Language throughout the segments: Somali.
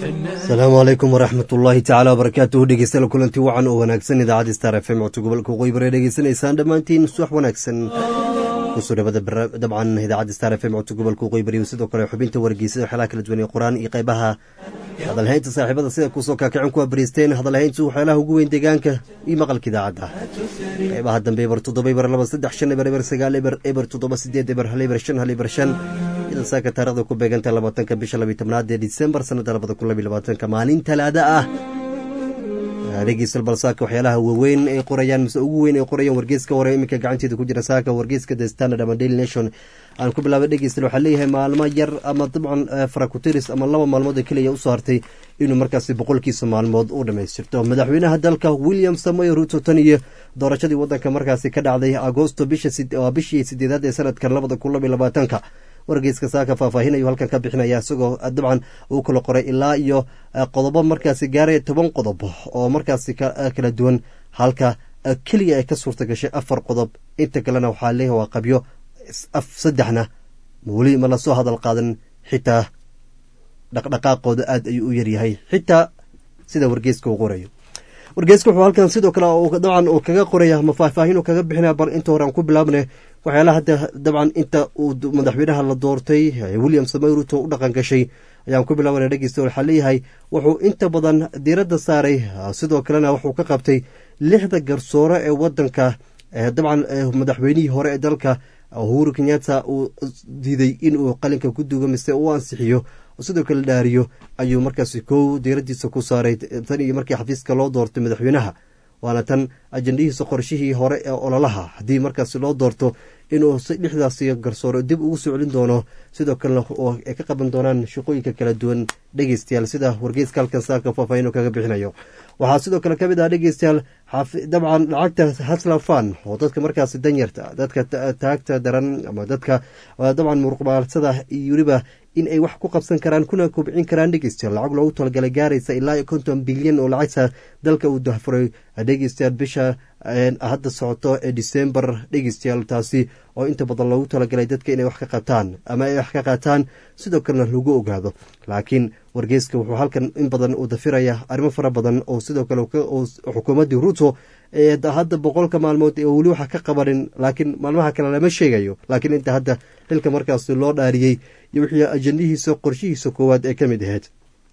asalaamu calaykum waraxmat ullaahi tacaala wabarakaatuhu dhegeystayaal kulanti wacan oo wanaagsan idaacadda star f m codka gobolka waqooyi bare dhegeysanaysaan dhammaantiin subax wanaagsan kusoo dhawada dabcan idaacadda star f m codka gobolka waqooyi bari sidoo kale xubinta wargeysada waxyaalaha kala duwan ee qur-aan iyo qaybaha hadalhaynta saaxiibada sida kusoo kaakicin kuwa bariisteen hadalhayntu waxyaalaha ugu weyn deegaanka iyo maqalka idaacadda qaybaha dambe eber toddoba eber laba saddex shan eber eber sagaal eber eber toddoba sideed eber hal eber shan hal eber shan idan saaka taarikhda ku beeganta labaatanka bisha labiy tobnaad ee disembar sanadda labada kun labiy labaatanka maalin talaada ah dhegeystayaal bal saaka waxyaalaha waaweyn ay qorayaan mise ugu weyn ay qorayaan wargeyska hore iminka gacanteeda ku jira saaka wargeyska the standard ama daily nation aan ku bilaabay dhegeystayaal waxaa leeyahay maalmo yar ama dabcan farakutiris ama laba maalmood oo keliya usoo hartay inuu markaasi boqolkiisa maalmood u dhammaystirto madaxweynaha dalka william samoy ruto tan iyo doorashadii wadanka markaasi ka dhacday agosto bishii sideedaad ee sanadkan labada kun labiy labaatanka wargeyska saaka faahfaahinayu halkan ka bixinaya isagoo dabcan uu kala qoray ilaa iyo qodobo markaasi gaaraya toban qodob oo markaasi kala duwan halka keliya ay ka suurta gashay afar qodob inta kalena waxaa leeyahay waa qabyo saddexna weli ma lasoo hadal qaadan xitaa dhaqdhaqaaqooda aad ayuu u yaryahay xitaa sida wargeyska uu qorayo wargeyska wuxuu halkan sidoo kale dabcan uu kaga qoraya ma faahfaahin uu kaga bixinaya bal inta hore aan ku bilaabne waxyaalaha hadda dabcan inta uu madaxweynaha la doortay william samoy ruto u dhaqan gashay ayaan ku bilaabana dhegeysta waxaa leeyahay wuxuu inta badan diiradda saaray sidoo kalena wuxuu ka qabtay lixda garsoore ee wadanka dabcan madaxweynihii hore ee dalka uhuru kenyatta uu diiday in uu qalinka ku duugo mise uu ansixiyo sidoo kale dhaariyo ayuu markaasi kow diiradiisa ku saaray tan iyo markii xafiiska loo doortay madaxweynaha waana tan ajandahiisa qorshihii hore ee ololaha haddii markaasi loo doorto inuu lixdaasi garsooro dib ugu soo celin doono sidoo kalena oo ay ka qaban doonaan shaqooyinka kala duwan dhegeystayaal sida wargeyska halkan saaka faahfaahin kaga bixinayo waxaa sidoo kale kamid ah dhegeystayaal dabcan lacagta haslafan oo dadka markaasi danyarta dadka taagta daran ama dadka dabcan muruqmaalsada iyo weliba in ay wax ku qabsan karaan kuna kobcin karaan dhegeystayaal lacag loogu talagalay gaaraysa ilaa iyo konton bilyan oo lacagta dalka uu dahfuray dhegeystayaal bisha hadda socoto ee december dhegeystayaal taasi oo inta badan loogu talagalay dadka inay wax ka qabtaan ama ay wax ka qaataan sidoo kalena lagu ogaado laakiin wargeyska wuxuu halkan in badan uu dafiraya arrimo fara badan oo sidoo kale xukuumaddii ruto ee hadda boqolka maalmood ee weli waxa ka qabanin laakiin maalmaha kale lama sheegayo laakiin inta hadda xilka markaasi loo dhaariyey iyo wixii ajandihiisa qorshihiisa koowaad ee ka mid ahayd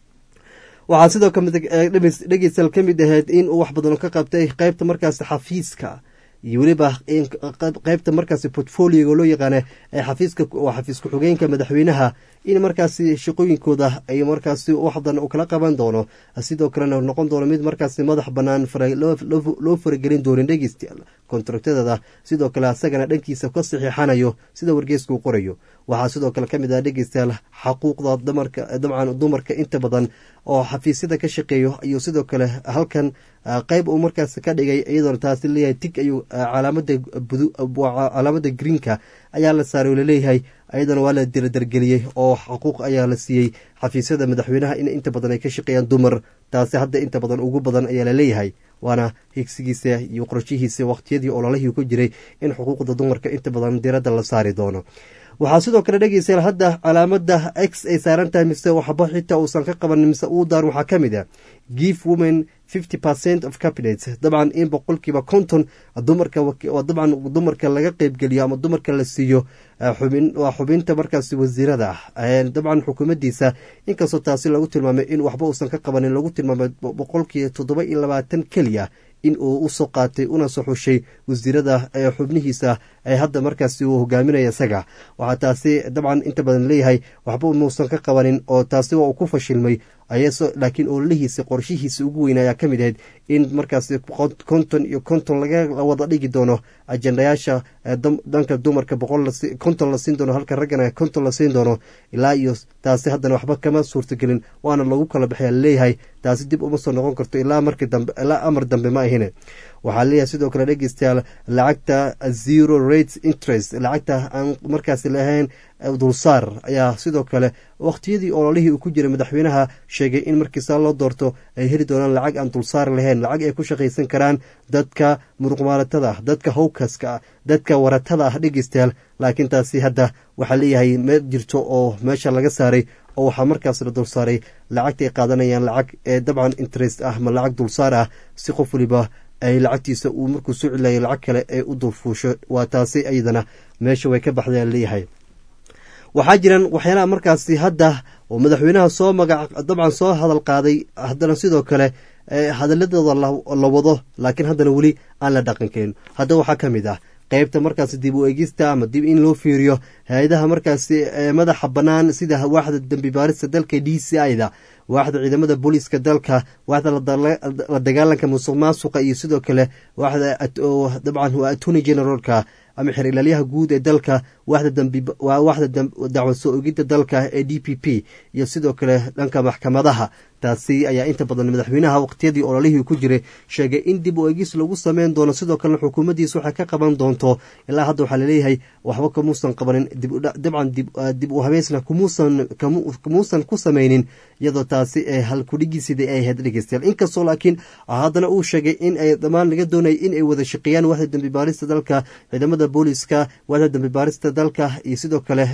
waxaa sidoo dhegeystayaal ka mid ahayd in uu wax badan ka qabtay qeybta markaasi xafiiska iyo weliba qeybta markaasi portfolioga loo yaqaana ee xafiiska waa xafiis ku-xigeenka madaxweynaha in markaasi shaqooyinkooda ay markaasi wax badan uu kala qaban doono sidoo kalena noqon doono mid markaasi madax banaan loo faragelin doonin dhegeystayaal kontraktadeeda sidoo kale asagana dhankiisa ka saxiixanayo sida wargeysku qorayo waxaa sidoo kale kamid ah dhegeystayaal xaquuqda dabcan dumarka inta badan oo xafiisyada ka shaqeeyo ayuu sidoo kale halkan qeyb uu markaas ka dhigay iyadoona taasi leeyahay tig ayuu calaamada greenka ayaa la saaray oo laleeyahay ayadana waa la diradargeliyey oo xuquuq ayaa la siiyey xafiisyada madaxweynaha in inta badan ay ka shaqeeyaan dumar taasi hadda inta badan ugu badan ayaa laleeyahay waana higsigiisa iyo qorshihiisa waqtiyadii ololihii ku jiray in xuquuqda dumarka inta badan diradda la saari doono waxaa sidoo kale dhegeystayaal hadda calaamada x ay saaran tahay mise waxba xitaa uusan ka qaban mise uu daar waxaa ka mid a give women fifty percent of cabinet dabcan in boqolkiiba konton dumarka dabcan dumarka laga qeybgeliyo ama dumarka la siiyo xubin waa xubinta markaasi wasiirada ah dabcan xukuumaddiisa inkastoo taasi lagu tilmaamay in waxba uusan ka qabanin lagu tilmaamay boqolkiiba toddoba iyo labaatan keliya in uu usoo qaatay una soo xushay wasiirada ee xubnihiisa ee hadda markaasi uu hogaaminaya isaga waxaa taasi dabcan inta badan leeyahay waxba muusan ka qabanin oo taasi waa uu ku fashilmay laakiin ololihiisa qorshihiisa ugu weyn ayaa ka mid ahayd in markaasi konton iyo konton laga wada dhigi doono ajendayaasha dhanka dumarka konton la siin doono halka raggana konton la siin doono ilaa iyo taasi haddana waxba kama suurtagelin waana lagu kala baxaya laleeyahay taasi dib uma soo noqon karto ilaa markii dambe ilaa amar dambe ma ahine waxaa leeyahay sidoo kale dhegeystayaal lacagta zero rate interest lacagta aan markaasi lahayn dulsaar ayaa sidoo kale waqtiyadii ololihii uu ku jiray madaxweynaha sheegay in markiisaa loo doorto ay heli doonaan lacag aan dulsaar lahayn lacag ay ku shaqaysan karaan dadka muruqmaalatada ah dadka howkaska ah dadka waratada ah dhegeystayaal laakiin taasi hadda waxaa leeyahay ma jirto oo meesha laga saaray oo waxaa markaas la dulsaaray lacagta ay qaadanayaan lacag ee dabcan interest ah ma lacag dulsaar ah si qof waliba ay lacagtiisa uu markuu soo celilayo lacag kale ay u dulfuusho waa taasi iyadana meesha way ka baxdeen leeyahay waxaa jiran waxyaalaha markaasi hadda oo madaxweynaha soo magac dabcan soo hadal qaaday haddana sidoo kale hadaladooda la wado laakiin haddana weli aan la dhaqankeyn hadda waxaa ka mid ah qeybta markaasi dib u eegista ama dib in loo fiiriyo hay-adaha markaasi madaxa bannaan sida waaxda dembi baarista dalka d c i da waaxda ciidamada booliiska dalka waaxda la dagaalanka musuq maasuqa iyo sidoo kale waaxda dabcan waa attorney generalka ama xer ilaalyaha guud ee dalka waaxda dacwad soo ogidda dalka ee d p p iyo sidoo kale dhanka maxkamadaha taasi ayaa inta badan madaxweynaha waqtiyadii ololihii ku jiray sheegay in dib u eegis lagu sameyn doono sidoo kalena xukuumaddiisa waxay ka qaban doonto ilaa hadda waxaa laleeyahay waxba kamuusan qabanin dabcan dib u habeysna kumuusan ku sameynin iyadoo taasi ee halkudhigiisidii ay ahayd dhegeystayaal inkastoo laakiin haddana uu sheegay in ay dhammaan laga doonaya in ay wada shaqeeyaan waaxda dembi baarista dalka ciidamada booliiska waaxda dembi baarista dalka iyo sidoo kale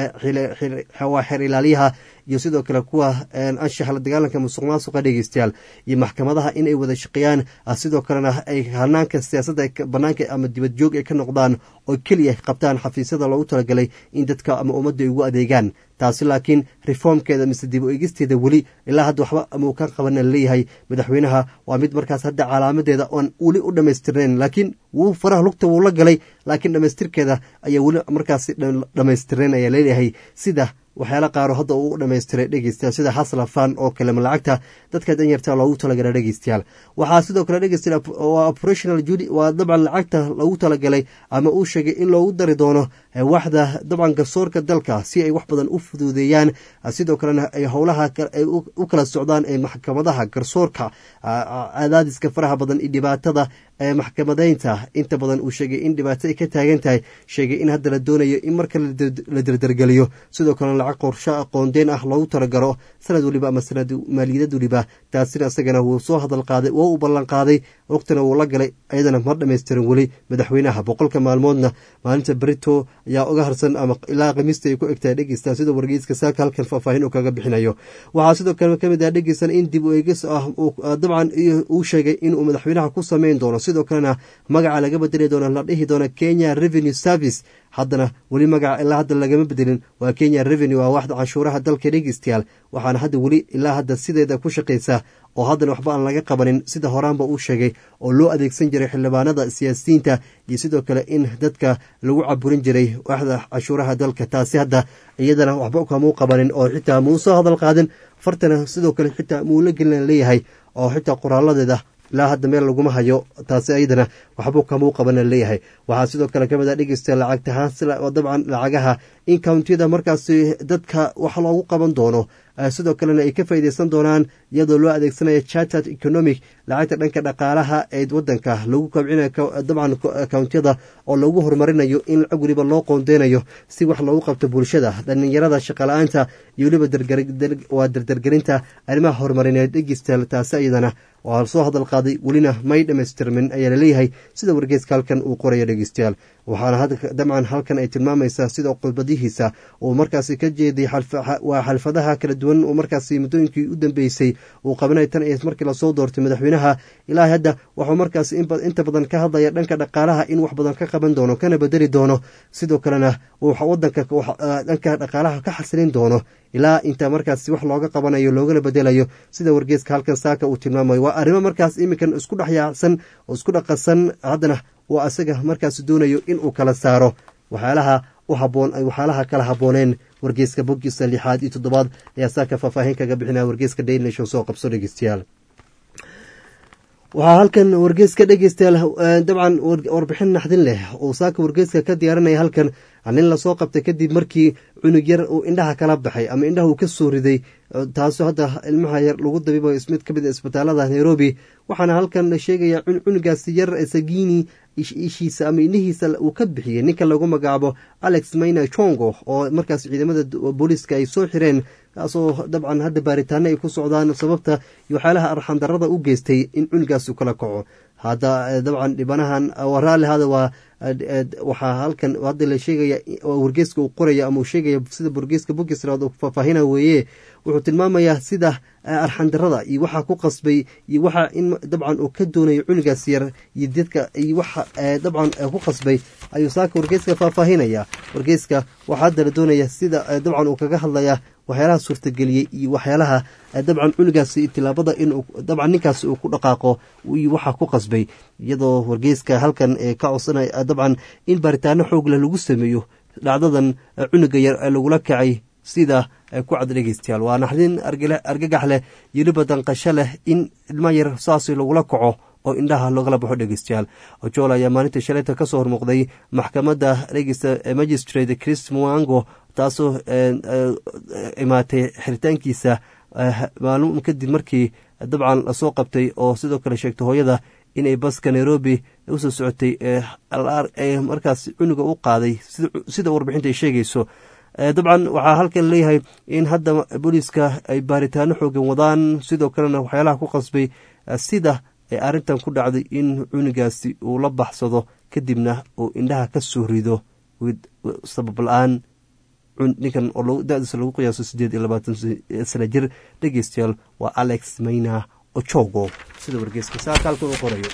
waa xer ilaaliyaha iyo sidoo kale kuwa anshaxa la dagaalanka musuq maasuqa dhegeystayaal iyo maxkamadaha in ay wada shaqeeyaan sidoo kalena ay hanaanka siyaasadda banaanka ama dibad joog ay ka noqdaan oo keliya qabtaan xafiisyada loogu talagalay in dadka ama ummadda ay ugu adeegaan taasi laakiin reformkeeda mise dib u eegisteeda weli ilaa hadda waxba amau ka qabana laleeyahay madaxweynaha waa mid markaas hadda calaamadeeda oon weli u dhammaystirnayn laakiin wuu faraha lugta wuu la galay laakiin dhammaystirkeeda ayaa weli markaas dhammaystirnayn ayaa leeyahay sida waxyaala qaaro hadda uu u dhamaystiray dhegeystayaal sida haslafan oo kale ma lacagta dadka danyarta loogu talagala dhegeystayaal waxaa sidoo kale dhegeystayaal waa operational judi waa dabcan lacagta loogu talagalay ama uu sheegay in loogu dari doono waxda dabcan garsoorka dalka si ay wax badan u fuduudeeyaan sidoo kalena ay howlaha ay u kala socdaan ee maxkamadaha garsoorka cadaadiska faraha badan iyo dhibaatada ee maxkamadeynta inta badan uu sheegay in dhibaato ay ka taagan tahay sheegay in hadda la doonayo in marka la derdergeliyo sidoo kalena lacag qorsho aqoondeen ah loogu talagalo sanad waliba ama sanad maaliyadad waliba taasina isagana wuu soo hadal qaaday waa u ballan qaaday waqtina wuu la galay ayadana ma dhamaystirin weli madaxweynaha boqolka maalmoodna maalinta berito ayaa uga harsan ama ilaa khamiista ay ku egtahay dhegeysta sida wargeyska saaka halkan faahfaahin uu kaga bixinayo waxaa sidoo kale kamid ah dhegeysan in dib u eegis ah dabcan uu sheegay inuu madaxweynaha ku sameyn doono sidoo kalena magaca laga bedeli doono la dhihi doono kenya revenue service haddana weli magaca ilaa hadda lagama bedelin waa kenya revenue waa waxda canshuuraha dalka dhegeystayaal waxaana hadda weli ilaa hadda sideeda ku shaqaysa oo haddana waxba aan laga qabanin sida horaanba uu sheegay oo loo adeegsan jiray xildhibaanada siyaasiyiinta iyo sidoo kale in dadka lagu caburin jiray waxda canshuuraha dalka taasi hadda iyadana waxba kamuu qabanin oo xitaa muu soo hadal qaadin fartana sidoo kale xitaa muu la gelina leeyahay oo xitaa qoraaladeeda ilaa hadda meel laguma hayo taasi ayadana waxbuu kamuu qabana leeyahay waxaa sidoo kale kamid a dhegeysta lacagtahaan oo dabcan lacagaha in countiyada markaasi dadka wax loogu qaban doono sidoo kalena ay ka faaideysan doonaan iyadoo loo adeegsanaya charterd economic lacagta dhanka dhaqaalaha ee wadanka lagu kabcinayo dabcan countiyada oo lagu horumarinayo in lacag weliba loo qoondeynayo si wax loogu qabto bulshada dhalinyarada shaqala-aanta iyo weliba waa dardargelinta arrimaha horumarineed dhegeystayaal taasi ayadana waa soo hadal qaaday welina may dhamaystirmin ayaa laleeyahay sida wargeeska halkan uu qoraya dhegeystayaal waxaana dabcan halkan ay tilmaamaysaa sida khudbadihiisa uu markaasi ka jeeday waa xalfadaha kala duwan uu markaasi muddooyinkii u dambeysay uu qabanay tan iyo markii lasoo doortay madaxweynaha ilaa hadda wuxuu markaasi inta badan ka hadlaya dhanka dhaqaalaha in wax badan ka qaban doono kana bedeli doono sidoo kalena wadanka dhanka dhaqaalaha ka xasilin doono ilaa inta markaasi wax looga qabanayo loogana bedelayo sida wargeeska halkan saaka uu tilmaamayo waa arrimo markaas iminkan isku dhexyaacsan oo isku dhaqasan haddana waa asaga markaas doonayo inuu kala saaro waxyaalaha u haboon waxyaalaha kala habooneen wargeeska boggiisa lixaad iyo toddobaad ayaa saaka faahfaahin kaga bixinaya wargeeska daily nation soo qabso dhegeystayaal waxaa halkan wargeeska dhegeystayaal dabcan warbixin naxdin leh uu saaka wargeeska ka diyaarinaya halkan nin lasoo qabtay kadib markii cunug yar uu indhaha kala baxay ama indhaha uu ka soo riday taasoo hadda ilmaha yar lagu dabiibayo mid ka mid a isbitaalada nairobi waxaana halkan la sheegaya cunugaasi yar sagini ishiisa ama indhihiisa uu ka bixiyey ninka lagu magacaabo alex mayna chongo oo markaas ciidamada booliiska ay soo xireen kaasoo dabcan hadda baaritaano ay ku socdaan sababta iyo waxyaalaha arxandarada u geystay in cunugaas u kala kaco hadda dabcan dhibanahan raalli hada waa waxaa halkan hadda la sheegaya wargeeska uu qoraya ama uu sheegaya sida wargeeska bukisraad uu faahfaahina weeye wuxuu tilmaamayaa sida arxandarada iyo waxaa ku qasbay iyo waxa in dabcan uu ka doonayo cunugaas yar iyo dadka iyo waxa dabcan ku qasbay ayuu saaka wargeeska faahfaahinaya wargeeska waxaa hadda la doonaya sida dabcan uu kaga hadlaya waxyaalaha suurtageliyey iyo waxyaalaha dabcan cunugaasi tilaabada in dabcan ninkaas uu ku dhaqaaqo iyo waxaa ku qasbay iyadoo wargeyska halkan ka codsanaya dabcan in baaritaano xoog leh lagu sameeyo dhacdadan cunuga yar ee lagula kacay sida ku cad dhegeystayaal waa naxdin argagax leh iyo liba danqasho leh in ilma yar saas lagula kaco oo indhaha loogala baxo dhegeystayaal ojool ayaa maalintii shalayta ka soo hormuuqday maxkamadda dhegeysta magistrate chris muango taasoo imaatay xiritaankiisa maalmo kadib markii dabcan lasoo qabtay oo sidoo kale sheegtay hooyada inay baska nairobi usoo socotay markaas cunuga u qaaday sida warbixinta ay sheegayso dabcan waxaa halkan leeyahay in hadda booliiska ay baaritaano xoogan wadaan sidoo kalena waxyaalaha ku qasbay sida ee arrintan ku dhacday in cunugaasi uu la baxsado kadibna uu indhaha ka soo rido sabab la-aan ninkan oo da-diisa lagu qiyaaso siddeed iyo labaatan sana jir dhegeystayaal waa alex mayna ojogo sida wargeeska saaka halkan uu qorayo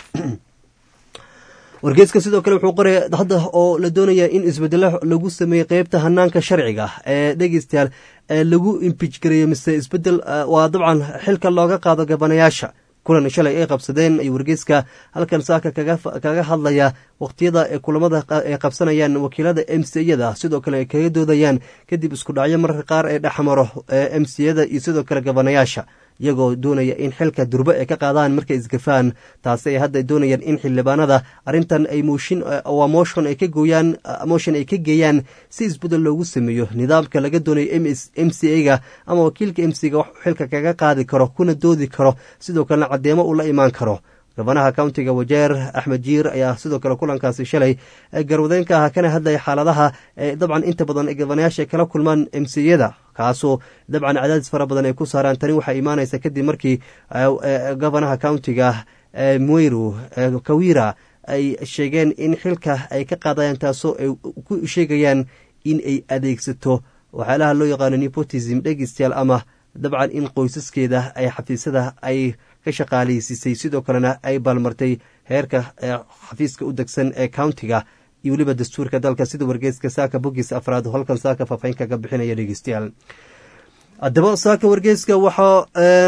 wargeeska sidoo kale wuxuu qoraya hadda oo la doonaya in isbedelo lagu sameeyey qeybta hanaanka sharciga ee dhegeystayaal lagu imbij gareeyo mise isbedel waa dabcan xilka looga qaado gabanayaasha kulan shalay ay qabsadeen ay wargeyska halkan saaka kaga hadlaya waqtiyada ee kulamada ay qabsanayaan wakiilada m c yada sidoo kale ay kaga doodayaan kadib isku dhacyo mararka qaar ee dhexmaro m c yada iyo sidoo kale gabanayaasha iyagoo doonaya in xilka durbe ay ka qaadaan markay isgafaan taasi ay hadda doonayaan in xildhibaanada arrintan ay mooshin waa motion ay ka gooyaan motion ay ka geeyaan si isbedel loogu sameeyo nidaamka laga doonayo m c a ga ama wakiilka m c ga wax xilka kaga qaadi karo kuna doodi karo sidoo kalena caddeemo uu la imaan karo gabanaha countiga wajeer axmed jiir ayaa sidoo kale kulankaasi shalay garwadeenka ah kana hadlaya xaaladaha dabcan inta badan ay gabanayaasha kala kulmaan m c yada kaasoo dabcan cadaadis fara badan ay ku saaraan tani waxaa imaanaysa kadib markii gabanaha countiga mweyru kawira ay sheegeen in xilka ay ka qaadayaan taasoo ay ku sheegayaan in ay adeegsato waxyaalaha loo yaqaano nepotism dhegeystayaal ama dabcan in qoysaskeeda ay xafiisyada ay ka shaqaaleysiisay sidoo kalena ay baalmartay heerka xafiiska u degsan ee countiga iyo weliba dastuurka dalka sida wargeeska saaka bogis afraad halkan saaka faafahin kaga bixinaya dhegeystayaal haddaba saaka wargeeska waxa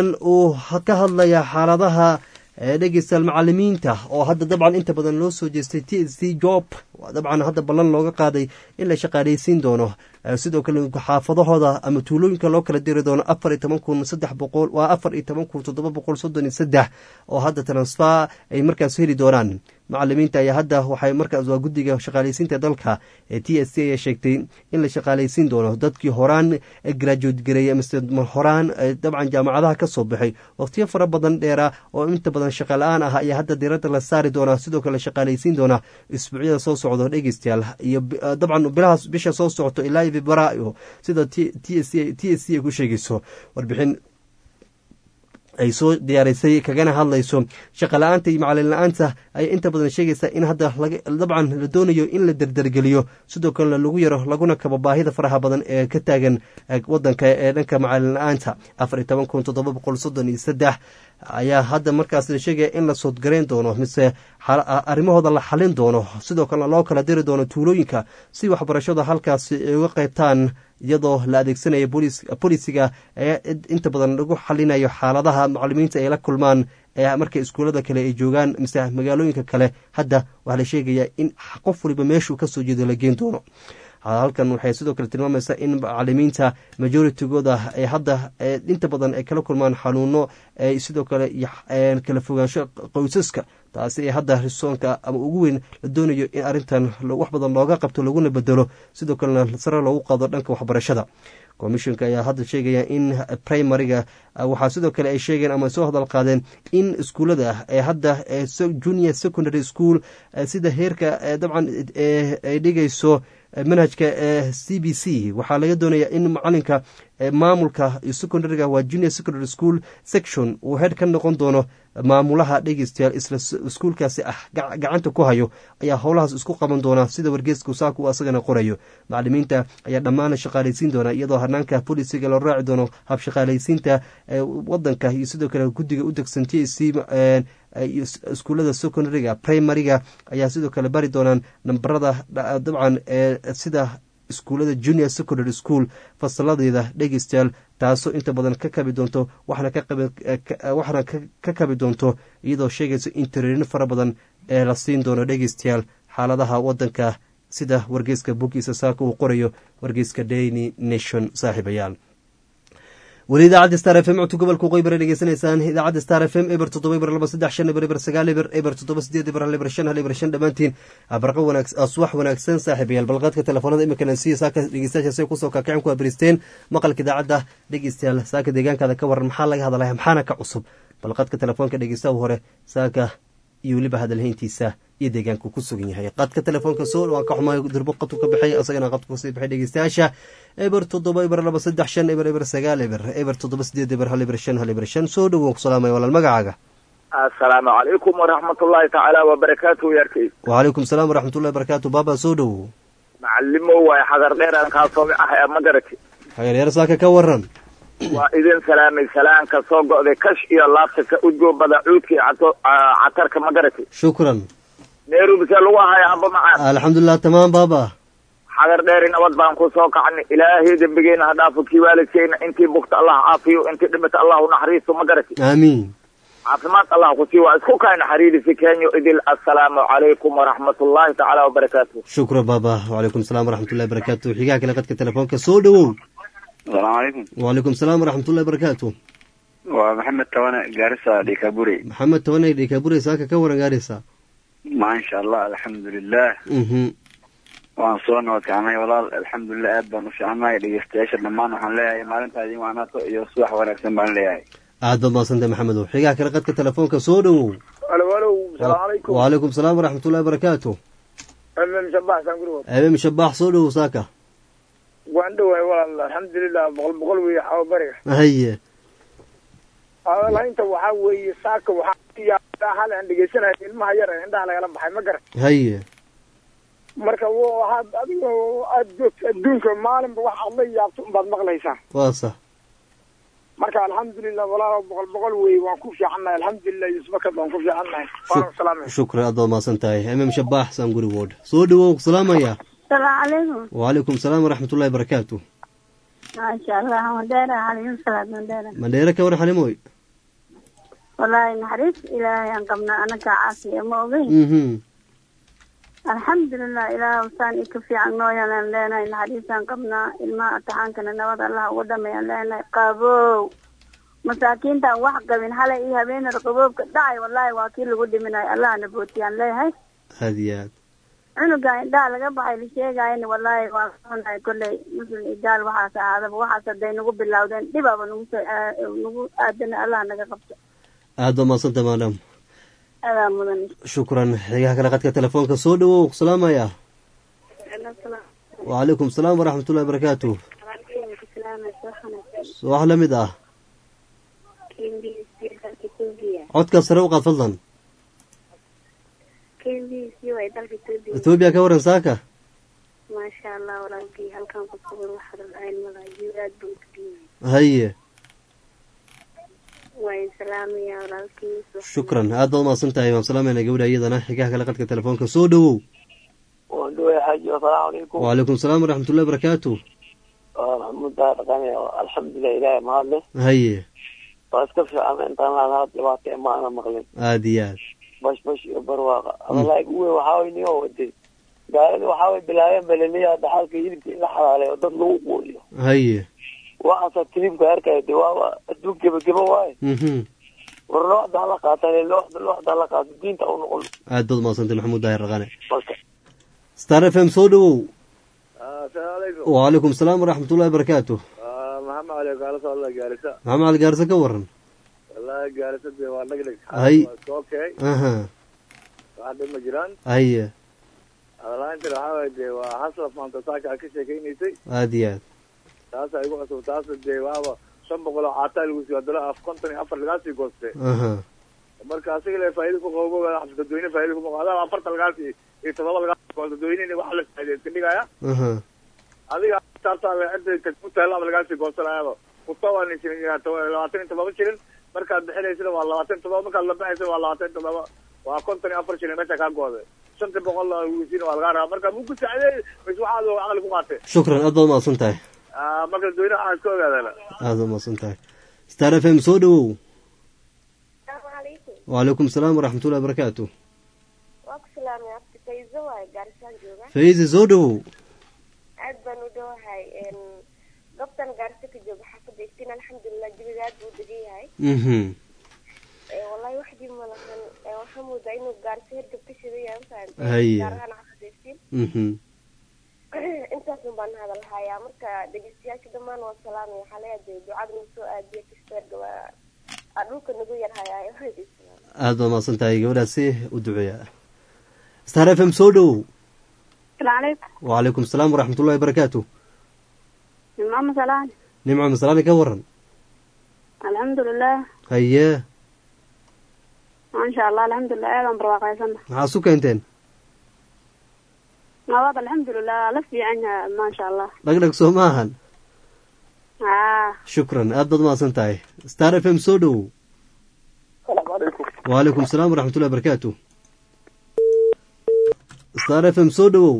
uu ka hadlayaa xaaladaha dhegeystayaal macalimiinta oo hadda dabcan inta badan loo soo jeestay t s c job dabcan hadda ballan looga qaaday in la shaqaaleysiin doono sidoo kale xaafadahooda ama tuulooyinka loo kala diri doono afar iyo toban kun saddex boqol waa afar iyo toban kun toddoba boqol soddon iyo saddex oo hadda transfer ay markaas heli doonaan macalimiinta ayaa hadda waxay markaas waa guddiga shaqaaleysiinta dalka ee t s c ayaa sheegtay in la shaqaaleysiin doono dadkii horaan graduate gareeyay mise horaan dabcan jaamacadaha ka soo baxay waqtiyo fara badan dheera oo inta badan shaqa la-aan ah ayaa hadda diiradda la saari doonaa sidoo kale shaqaaleysiin doona isbuucyada soo socdo dhegeystayaal iyo dabcan bilahaas bisha soo socto ilaa februaayo sida t s c ay ku sheegayso warbixin ay soo diyaarisay kagana hadlayso shaqa la-aanta iyo macalin la-aanta ayay inta badan sheegaysaa in hadda dabcan la doonayo in la derdergeliyo sidoo kalena lagu yaro laguna kabo baahida faraha badan ee ka taagan wadanka ee dhanka macalin la-aanta afar iyo toban kun toddoba boqol soddon iyo saddex ayaa hadda markaas la sheegaya in la soodgarayn doono mise arrimahooda la xalin doono sidoo kalena loo kala diri doono tuulooyinka si waxbarashada halkaasi ay uga qaybtaan iyadoo la adeegsanayo bolisiga ee inta badan lagu xalinayo xaaladaha macalimiinta ay la kulmaan ee marka iskuullada kale ay joogaan mise magaalooyinka kale hadda waxaa la sheegayaa in qof waliba meeshuu kasoo jeedo la geen doono halkan waxay sidoo kale tilmaamaysaa in macalimiinta majoritygooda ay hadda inta badan ay kala kulmaan xanuuno sidoo kale kala fogaansho qoysaska taasi ee hadda risoonka ama ugu weyn la doonayo in arrintan wax badan looga qabto laguna bedelo sidoo kalena sare loogu qaado dhanka waxbarashada commissionka ayaa hadda sheegaya in primariga waxaa sidoo kale ay sheegeen ama soo hadal qaadeen in iskuullada ee hadda junior secondary school sida heerka dabcan ay dhigayso manhajka ee c b c waxaa laga doonayaa in macalinka maamulka secondariga waa junior secondary school section uu heer ka noqon doono maamulaha dhegeystayaal isla iskuulkaasi ah gacanta ku hayo ayaa howlahaas isku qaban doona sida wargeeska saaka uu asagana qorayo macalimiinta ayaa dhammaan shaqaalaysiin doona iyadoo hanaanka bolisiga loo raaci doono habshaqaalaysiinta wadanka iyo sidoo kale guddiga u degsan t c iskuullada secondariga primariga ayaa sidoo kale bari doonaan nambarada dabcan sida iskuullada junior secondary school fasaladeeda dhegeystayaal taasoo inta badan ka kabi doonto waxaana ka kabi doonto iyadoo sheegayso in tareerin fara badan ee la siin doono dhegeystayaal xaaladaha wadanka sida wargeyska boggiisa saaka uu qorayo wargeyska daily nation saaxiibayaal weli idaacadda star f m codka gobolka waqooyi bare dhegeysanaysaan idaacadda star f m eber toddoba eber laba saddex shan eber eber sagaal eber eber toddoba sideed eber hal eber shan hal eber shan dhammaantiin barqa wanaag subax wanaagsan saaxiibayaal balqaadka telefoonada imika nansiya saaka dhegeystayaasha say kusoo kaakicin ku abristeen maqalka idaacadda dhegeystayaal saaka deegaankaada ka waran maxaa laga hadlaya maxaana ka cusub balqaadka telefoonka dhegeystaha hore saaka iyo weliba hadalhayntiisa iyo deegaanku ku sugan yahay qadka telefoonka soo waan ka xumaay durbo qadku ka baxay asagana qadku kasii baxay dhegeystayaasha eber toddoba eber laba saddex shan eber eber sagaal eber eber toddoba sideed eber hal eber shan hal eber shan soo dhowow ku salaamaya walaal magacaaga assalaamu calaykum waraxmatullaahi tacaala wabarakaatuhu yarkay wacalaykum salaam waraxmatullahi wabarakaatu baaba soo dhowow macalimo waay xadar dheeraan kaasoomi ah ee ma garati hageeryaar saaka ka waran waa idin salaamay salaanka soo go'day kash iyo laabta ka udgoobada cuudka iyo catarka ma garati shukran nairobi see lagu ahaya amba macaan alxamdulilah tamaam baaba xadar dheeri nabad baan ku soo kacnay ilaahay dembigeena ha dhaafo kii waalidkeyna intii bugta allah caafiyo intii dhimata allah u naxariisto ma garati aamiin caafimaad allah ku sii waa isku kayna xariirisi kenyo idil assalaamu calaykum waraxmatullaahi tacaala wabarakaatu shukran baaba wacalaykum salaam waraxmatullahi wabarakaatu xigaha kale qadka telefoonka soo dhowow asalaamu calaykum wacalaykum salaam waraxmatullahi wabarakaatu waa maxamed tawane gaarisa dhikaburi maxamed tawane dhikaburi saaka ka waran gaarisa maasha allah alxamdulilah mhm waan soo nabadkacnay walaal alxamdulilah aad baan u fiicanahay dhegeystayaasha dhammaan waxaan leeyahay maalintaa idin waanaato iyo subax wanaagsan baan leeyahay aad baad mahadsantay maxamedow xigaha kale qadka telefoonka soo dhowow alo alo salaamu calaykum wacalaykum salaam waraxmatullahi wabarakaatu mm shabaxsan gurigood eemem shabaax soo dhowow saaka waan dhowahay walaal alxamdulilah boqol boqol weeye xawa bariga haye laynta waxaa weeye saaka waxaa hal aan dhegeysanayo ilmaha yar ee indhaha lagala baxay ma garan haye marka waxaad adiga aad joogto adduunka maalinba wax aad la yaabto unbaad maqlaysaa waa sax marka alxamdulilah walaal boqol boqol weeye waan ku fiicannahay alxamdulilah yusbakad waan ku fiicannahay waan salaamay shukran aad baad mahadsan tahay emem shabaax saan gurigood soo dhowow ku salaamaya salaamu calaykum wacalaykum salaam waraxmatullahi wabarakaatu maasha allah mandheera xaliim salaad mandheera mandheere ka waran xalimoy wallaahi naxariis ilaahay aan qabnaa anaga caafiya ma ogeyn mhm alxamdulilah ilaah saan ika fiican nooyaan leenahay naxariisaan qabnaa ilmaha taxaankana nabad allah uga dhamayaan leenahay qabow masaakiintaan wax qabin halay iyo habeenada qaboobka dhacay wallaahi waa kii lagu dhiminayo allahna bootiyaan leeyahay aad iyo aad cunuga indhaha laga baxay la sheegayana wallaahi waa kaxunahay kolley muslim idaal waxaas ahaadaba waxaas hadday nagu bilowdeen dhibaaba nagu soo nagu aadana allah naga qabto aad baad mahadsantay maadam adaa mudan shukran xigaha kale qadka telefoonka soo dhowow ku salaamaya wacalaykum salaam waraxmatullahi wabarakaatu wax la mid ah codka sare u qaad fadlan ethoobiya ka waran saaka maasha allah walaalkii halkan ku sugan waxaad rahayn malaayo aad baan ku dhiibay haye waan salaamaya walaalkii shukran aad baad mahadsan tahay waan salaamayna gabadha iyadana xigaha kale qadka telefoonka soo dhowow waan dhoway xaaji asalaamu calaykum wacalaykum salaam waraxmatullahi wabarakaatu waa maxamuud daa dhaqane alxamdulilah ilaahay mahadle haye waa iska fiican intaan laalaha dhibaato ee maana maqlin aad iyo aad bash bash iyo barwaaqa adalaag uwe waxaa way niyo waday gaalada waxaa way bilaabeen baleleeyaha dhaxalka hilibka in la xalaalay oo dad lagu quudiyo haye waxaasa tilibka arkaya de waa adduun gebageba waaye mhm war looxda hala qaata looxda looxda hala qaato diinta u noqon aad baad mahadsantay maxamuud daahir raqane marka star f m soo dhowow asalaamu calaykum wacalaykum salaam waraxmatullahi wabarakaatu maxamed cali kaala socda gaarisa maxamed cali gaarse ka waran wallahi gaarisa dee waa dhagdhag Hay. waa soo kacay aha wax dhib ma jiraan haye hadalaanta waxaa waye dee waa hasla maanta saaka aad ka sheekaynaysay aada iyo aad taasa igu cusub taasa dee waaba shan boqol oo caataa lagu siiyo haddana af konton iyo afar lagaa sii gooste aha marka asiga le faa'iida ku qabo xabs dadweyne faa'iida ku qabo adaa afartan lagaa sii iyo todoba lagaa sii goosto dadweynena waxa la faa'iida iska dhigaya aha adiga taartaa cidda ku taalaaba lagaa sii goosanayaaba kuta waa nin shilin labaatan iyo todoba shilin markaad bixinaysana waa labaatan iyo todoba markaad la baxaysana waa labaatan iyo todoba waa konton iyo afar shilin meesha kaa gooday shanta boqol wisiina waa lagaa rabaa marka muu ku saacideey mis waxaad caqli ku qaatay shukran aad baad umahadsan tahay Ah, marka dadweynaha waxaa iska ogaadana aada umahadsan tahay star f m soo dhawow السلام عليكم wacalaykum asalaam waraxmatullahi wabarakaatu واكو سلام يا أختي فايزة واي قارسان جوغا fayse soo dhawow عاد بانو دوهاي إن قبطان قارسة كجوغا حافظ يكتين الحمد لله جبيدات بودقي هاي mhm إيه والله وحدي ملخن إيه وحمو داينو قارسة هرقب تشري يا فانت هيا. قارهان حافظ يكتين mhm انت سنبان هذا الحياة مركا دقيستياش دمان والسلام يا حاليا دي دعاد نسو آدية كستير قوا أدوك نقو يرهاي آي وحدي السلام aada baad umahadsan tahay gabadhaasi u duceeya star f m soo dhawow السلام عليكم wacalaykum asalaam waraxmatullahi wabarakaatu ماما سلام nimco masalaani ka waran الحمد لله haye ما شاء الله الحمد لله ايضا برواقيسنا maxaa su keenteen نواد الحمد لله لفي عنها ما شاء الله dhagdhag soo ma ahan اه shukran aad baad umahadsan tahay star f m soo dhawow asalaamu calaykum wacalaykum asalaam waraxmatullahi wabarakaatu star f m soo dhawow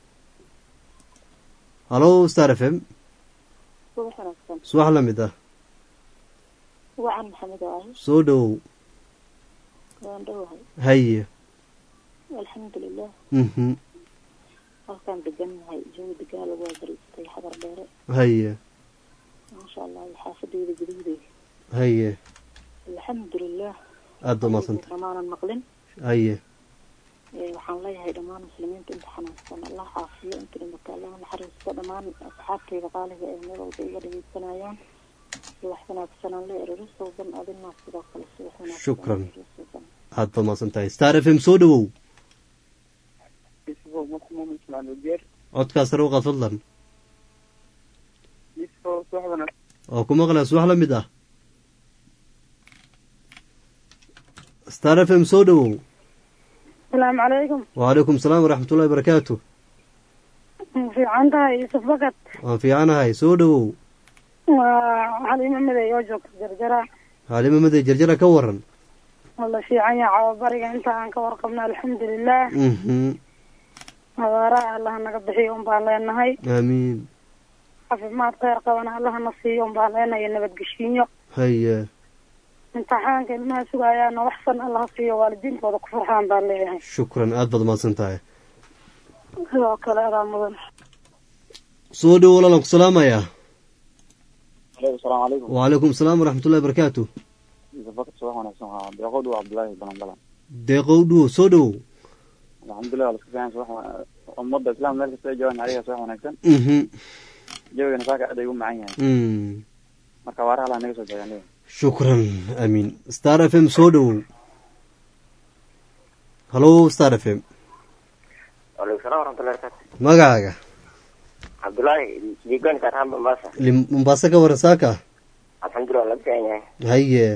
halo star f m subax wanaagsan subax la mid ah wacan maxamed waaye soo dhawow waan dhowahay haye alxamdulilah mhm halkaan degannahay jawi degaan lagu waabariistay xabar dheere haye maasha allah iyo xaafadeyda guduhdeeda haye alxamdulilah aad baad umahadsan tahay dhamaanan maqlin haye Ee, waxaan leeyahay dhammaan muslimiinta inta xanaansan allah caafiyo inta dhimata allah naxariisto dhammaan asxaabteyda qaaliga ee meel walba iga dhegeysanayaan subax wanaagsanaan le erorisogan adina sidoo kale subax wanaagsan Shukran. erorisogan. aad baad umahadsan tahay star f m soo dhawow isbo muslim ismaan ujeer codkaas sare u qaad fadlan isbo suxdana oo ku maqlaya subax la mid ah star f m soo dhawow السلام عليكم wacalaykum asalaam waraxmatullahi wabarakaatu في عندها يوسف بقت waan fiicanahay soo dhawow وحليمة مدى يوجوك جرجرة xaalimo maday jarjara ka waran والله في عيا عوابريق انت عنك ورقبنا الحمد لله mhm هذا الله نقبحي يوم بالينهاي aamiin caafimaad kheyr qabana allaha na siiyo umbaan leenaya nabadgeshiinyo haye imtixaanka ilmaha sugayaana waxsan allaha siiyo waalidiintooda ku farxaan baan leeyahay shukran aad baad umahadsan tahay sidoo kale adaa mudan soo dhawow walaalan ku salaamayaa asalaamu calaykum wacalaykum asalaam waraxmatullahi wabarakaatu bakar subax wanaagsan waa deeqow dhow cabdullaahi balanbalan deeqow dhuwo soo dhawow alxamdulilah waa laska fiican subax wa- ummadda islaam meel kasta ay joogaan adiga subax wanaagsan mhm jawigana saaka aad ay u macan yahay mm marka waaraha laa naga soo joogaan shukran aamiin star f m soo dhawow halo star f m waalaikum salam waraxmatullahi barakaatu magacaaga cabdullaahi liigaan karhaan mombasa Lim- mombasa ka waran saaka alxamdulilah laga fiican yahay haye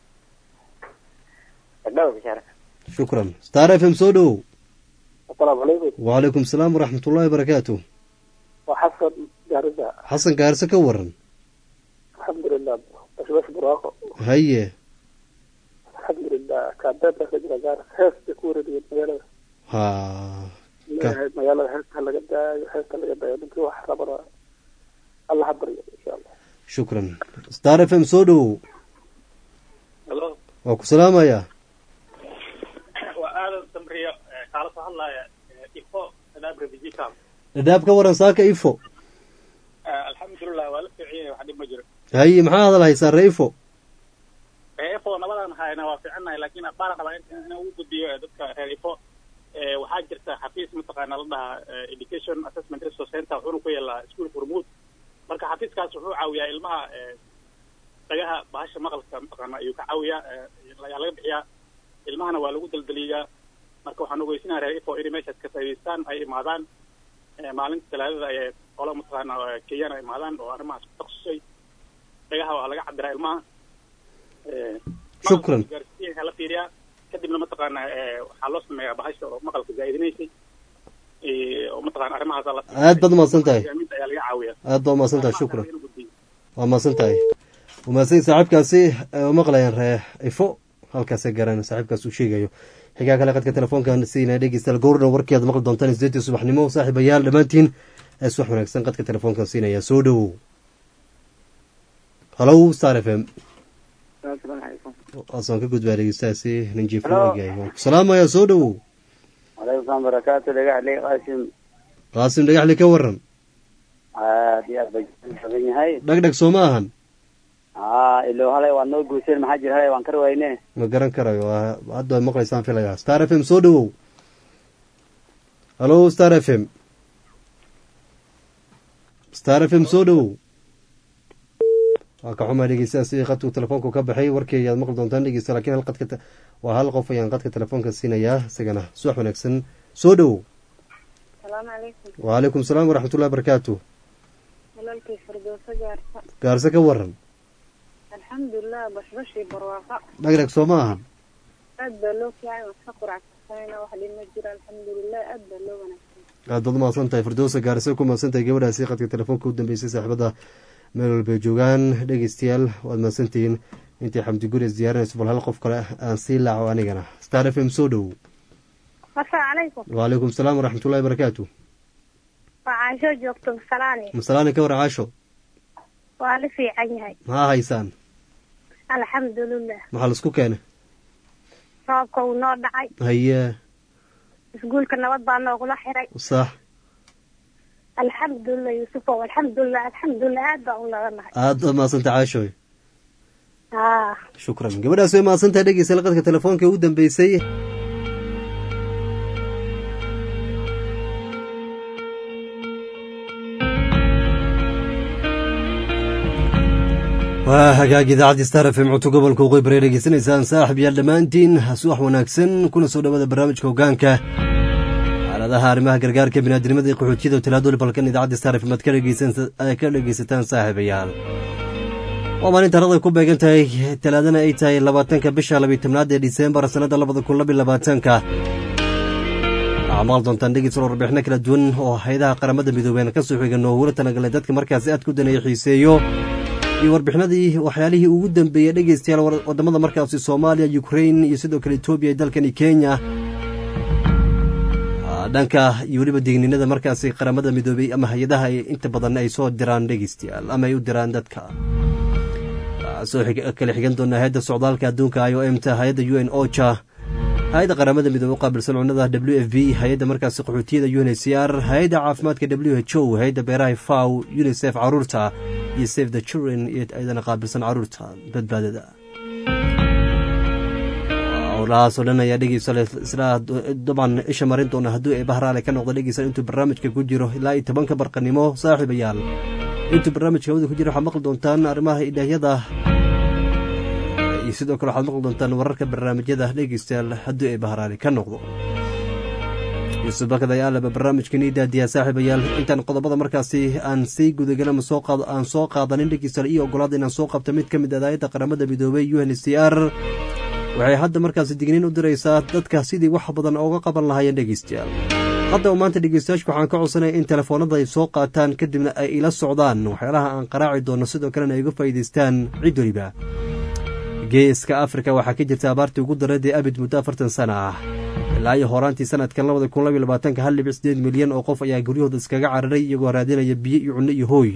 dhawa bishaara shukran star f m soo dhawow asalaamu calaykum wacalaykum asalaam waraxmatullahi wabarakaatu waa xasan gaarida xasan gaarse ka waran alxamdulilah bashbash buraaqo haye alxamdulilah kaabeeta ka jira gaar heesta ku wareegaya magaalada ha leeyahay magaalada heesta ha laga daayo heesta laga daayo ninkii wax rabana alla ha baryo insha allah shukran star f m soo dhawow halo waa ku salaamayaa waa aadan samriyo ee kaala soo hadlaya ee ifo adaab refugee camp dhadhaab ka waran saaka ifo Eh, alxamdulilah waa la fiican yahay wax dhib ma jiro haye maxaa hadal haysaa reifo Eh, ifo nabadan hayna waa fiicannahay laakiin baan rabaa in in ugu gudbiyo eh, dadka reer ifo Eh, waxaa jirta xafiis mataqaana la dhahaa eh, education assessment resource center wuxuuna ku yeelaa iskuolka hormuud marka xafiiskaas wuxuu caawiyaa ilmaha eh, dhagaha bahasha maqalka mataqaana ayuu ka caawiyaa eh, ayaa laga bixiyaa ilmahana waa lagu daldaliyaa marka waxaan ogeysinaha reer ifo inay meeshaas ka faa'idaystaan ay imaadaan Eh, maalinta talaadada ayay qola mataqaana eh, kenyana imaadaan oo arrimahaas ku takhasusay dhagaha waa laga cabiraa ilmaha Eh, Shukran. maqalka gaarsiinka la fiiriyaa kadibna mataqaana eh, waxaa loo sameeyaa bahasha oo maqalka zaa'idinaysay Eh, oo mataqaana arrimahaas la aad baad umahadsan tahay hogaaminta ayaa laga caawiyaa aad baa umahadsan tahay shukran waa mahadsan tahay umahadsan saaxiibkaasi ee u maqlayaan ree ifo halkaasay garan saaxiibkaas uu sheegayo xigaa kale qadka telefoonkan siinaya dhegeystayaal gowrna warkii aad maqli doontaan sideetii subaxnimo saaxiibayaal dhammaantiin ee subax wanaagsan qadka telefoonkan siinaya soo dhowow halow star f m waasaan ka gudbaa dhegeystayaasi nin jiif Hello. eegyahay waan ku salaamaya soo dhowow calaykum salaam barakaatu dhagaxley qaasim qaasim dhagaxli ka waran aad iyo aad bay badan yahay dhagdhag soo ma ahan aa ilo halay waa noo guuseen maxaa jira halay waan kar wayne ma garan karayo waa- hadda waad maqlaysaan filayaa star f m soo dhowow halo star f m star f m soo dhowow waa ka xumaa dhegeystayaa sidii qadku telefoonku ka baxay warkii ayaad maqli doontaan dhegeysta laakiin hal qadka te- waa hal qof ayaan qadka telefoonka siinayaa isagana subax wanaagsan soo dhowow salaamu calaykum wacalaykum salaam waraxmatullahi barakaatu walaalkay firdowso gaarsa gaarse ka waran alxamdulilah bashbashii barwaaqa dhagdhag soo ma ahan aad baa loo fiicay waan iska quracsanayna wax dhima jira alxamdulilah aad baa loo wanaagsan aad baad umahadsan tahay firdowsa gaarse ku mahadsan tahay gabadhaasi qadka telefoonka u dambeysay saaxiibada meel walbay joogaan dhegeystayaal waad mahadsantihiin intii xamdi gureys diyaarinayso bal hal qof kale aan sii laaco anigana star f m soo dhowow asalaamu calaykum wacalaykum salaam waraxmatullahi barakaatu waa caasho joogto masalaani masalaani ka war caasho waa la fiican yahay maxaa haysaan alxamdulilah maxaa laisku keenay roobka uu noo dhacay haye iskuulka nabad baa noogula xiray sax alxamdulilah yuusufow alxamdulilah alxamdulilah aad baa u naganahay aad baad mahadsantahay caashoy haa shukran gabadhaas way mahadsan tahay dhegeystayaal qadka telefoonka ugu dambeysay waa hagaag idaacadii star f m codka gobolka waqooyi bari dhegeysanaysaan saaxib yaal dhammaantiin subax wanaagsan kuna soo dhawaada barnaamijka hogaanka xaaladaha arrimaha gargaarka biniaadnimada iyo qaxootiyada oo talaadoli balkan idaacadda star f m aad ka dhegeysan- aad ka dhegeysataan saaxiibayaal waa maalin taarikhda ku beegan tahay talaadana ay tahay labaatanka bisha labiyo tobnaad ee diseembar sannada labada kun labiyo labaatanka waxaa maqal doontaan dhegeysan warbixino kala duwan oo hayadaha qaramada midoobeen ka soo xigan oo hula talagalay dadka markaasi aad ku daneeya xiiseeyo iyo warbixinadii waxyaalihii ugu dambeeyey dhegeystayaal war- wadamada markaasi soomaaliya ukrain iyo sidoo kale etoobiya iyo dalkani kenya Ah, dhanka iyo weliba digninada markaasi qaramada midoobey ama hay-adaha ay inta badan ay soo diraan dhegeystayaal ama ay u diraan dadka Waxaa soo xig- kala xigan doonaa hay-adda socdaalka adduunka i o m ta hay-adda u n ocha hay-adda qaramada midoobe u qaabilsan cunnada w f b hay-adda markaasi qaxootiyada u n h c r hay-adda caafimaadka w h o hay-adda beeraha faw unicef caruurta iyo save the children iyo ayadana qaabilsan caruurta badbaadada howlahaasoo dhan ayaa dhegeysa isla dabcan isha marin doona hadduu ay bahraale ka noqdo dhegeysa intuu barnaamijka ku jiro ilaa iyo tobanka barqanimo saaxiibayaal intuu barnaamijka hawada ku jiro waxaad maqli doontaan arrimaha idhaahyada iyo sidoo kale waxaad maqli doontaan wararka barnaamijyada dhegeystayaal hadduu ay bahraale ka noqdo yuusuf bakad ayaa laba barnaamijkan ii daadiyaa saaxiibayaal intaan qodobada markaasi aan sii gudagelin ama soo qaad aan soo qaadanin dhegeystayaal iyo ogolaada inaan soo qabto mid ka mid ah daayadda qaramada midoobey u n c r waxay hadda markaasi digniin u diraysaa dadka sidii wax badan ooga qaban lahaayeen dhegeystayaal haddaba maanta dhegeystayaashka waxaan ka codsanaya in telefoonada ay soo qaataan kadibna ay ila socdaan waxyaalaha aan qaraaci doono sidoo kalena ay uga faa'iidaystaan cid weliba geeska afrika waxaa ka jirta abaartii ugu dareedee abid muddo afartan sana ah ilaa iyo horaantii sanadkan labada kun labiyo labaatanka hal dhibic sideed milyan oo qof ayaa guryahooda iskaga cararay iyagoo raadinaya biyo iyo cunno iyo hooy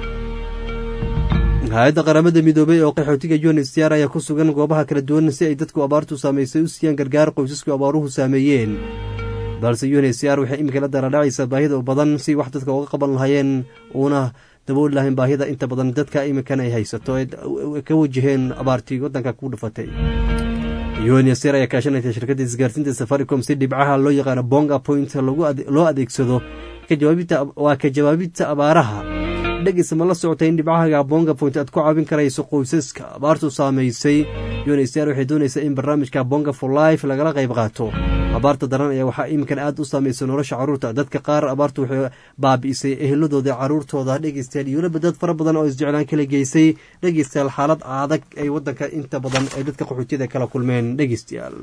hay-adda qaramada midoobey oo qaxootiga unhcr ayaa ku sugan goobaha kala duwan si ay dadku abaartu saamaysay u siiyaan gargaar qoysasku abaaruhu saameeyeen balse unhcr waxay iminka la daradhacaysaa baahida u badan si wax dadka uga qaban lahaayeen uuna dabooli lahayn baahida inta badan dadka iminkan ay haysato ee ka wajaheen abaartii waddanka ku dhufatay unhcr ayaa kaashanaysa shirkadda isgaarsiinta safaricom si dhibcaha loo yaqaano bonga point loo adeegsado waa ka jawaabinta abaaraha dhegeysa ma la socota in dhibcahaga bonga point aad ku caawin karayso qoysaska abaartu saamaysay unhcr waxay doonaysaa in barnaamijka bonga for life lagala qayb qaato abaarta daran ayaa waxaa iminkan aad u saameysay nolosha caruurta dadka qaar abaartu waxay baabi'isay eheladooda caruurtooda dhegeystayaal iyo weliba dad fara badan oo isjeclaan kala geysay dhegeystayaal xaalad adag ay wadanka inta badan ay dadka qaxootiyada kala kulmeen dhegeystayaal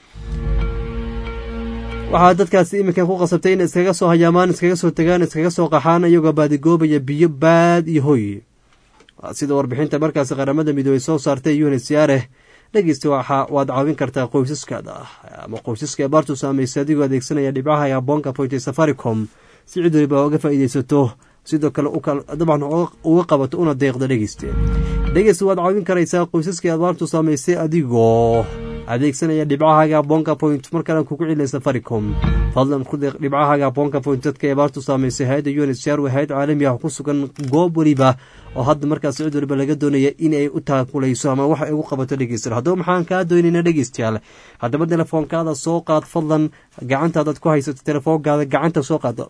waxaa dadkaasi iminkan ku qasabtay in iskaga soo hayaamaan iskaga soo tagaan iskaga soo qaxaan iyagoo baadigoobaya biyo baad iyo hoy sida warbixinta markaasi qaramada midoobey soo saartay unhcr dhegeysta waxa waad caawin kartaa qoysaskaada ama qoysaska abaartu saameysay adigoo adeegsanaya dhibcaha aboonka pointy safaricom si cid waliba uga faa'iideysato sidoo kale dabcan uga qabato una deeqda dhegeyste dhegeysta waad caawin karaysaa qoysaskii abaartu saameysay adigoo adeegsanaya dhibcahaaga bonka point markana kugu celina safaricom fadlan ku deeq dhibcahaaga bonka point dadka abaartu saameysay hay-adda unhcr waa hay-ad caalami ah ku sugan goob weliba oo hadda markaas cid waliba laga doonaya inay u taakulayso ama wax ay ugu qabato dhegeystayaal haddaba maxaan kaa doonayna dhegeystayaal haddaba telefoonkaada soo qaad fadlan gacantaadaad ku haysato telefoonkaada gacanta soo qaad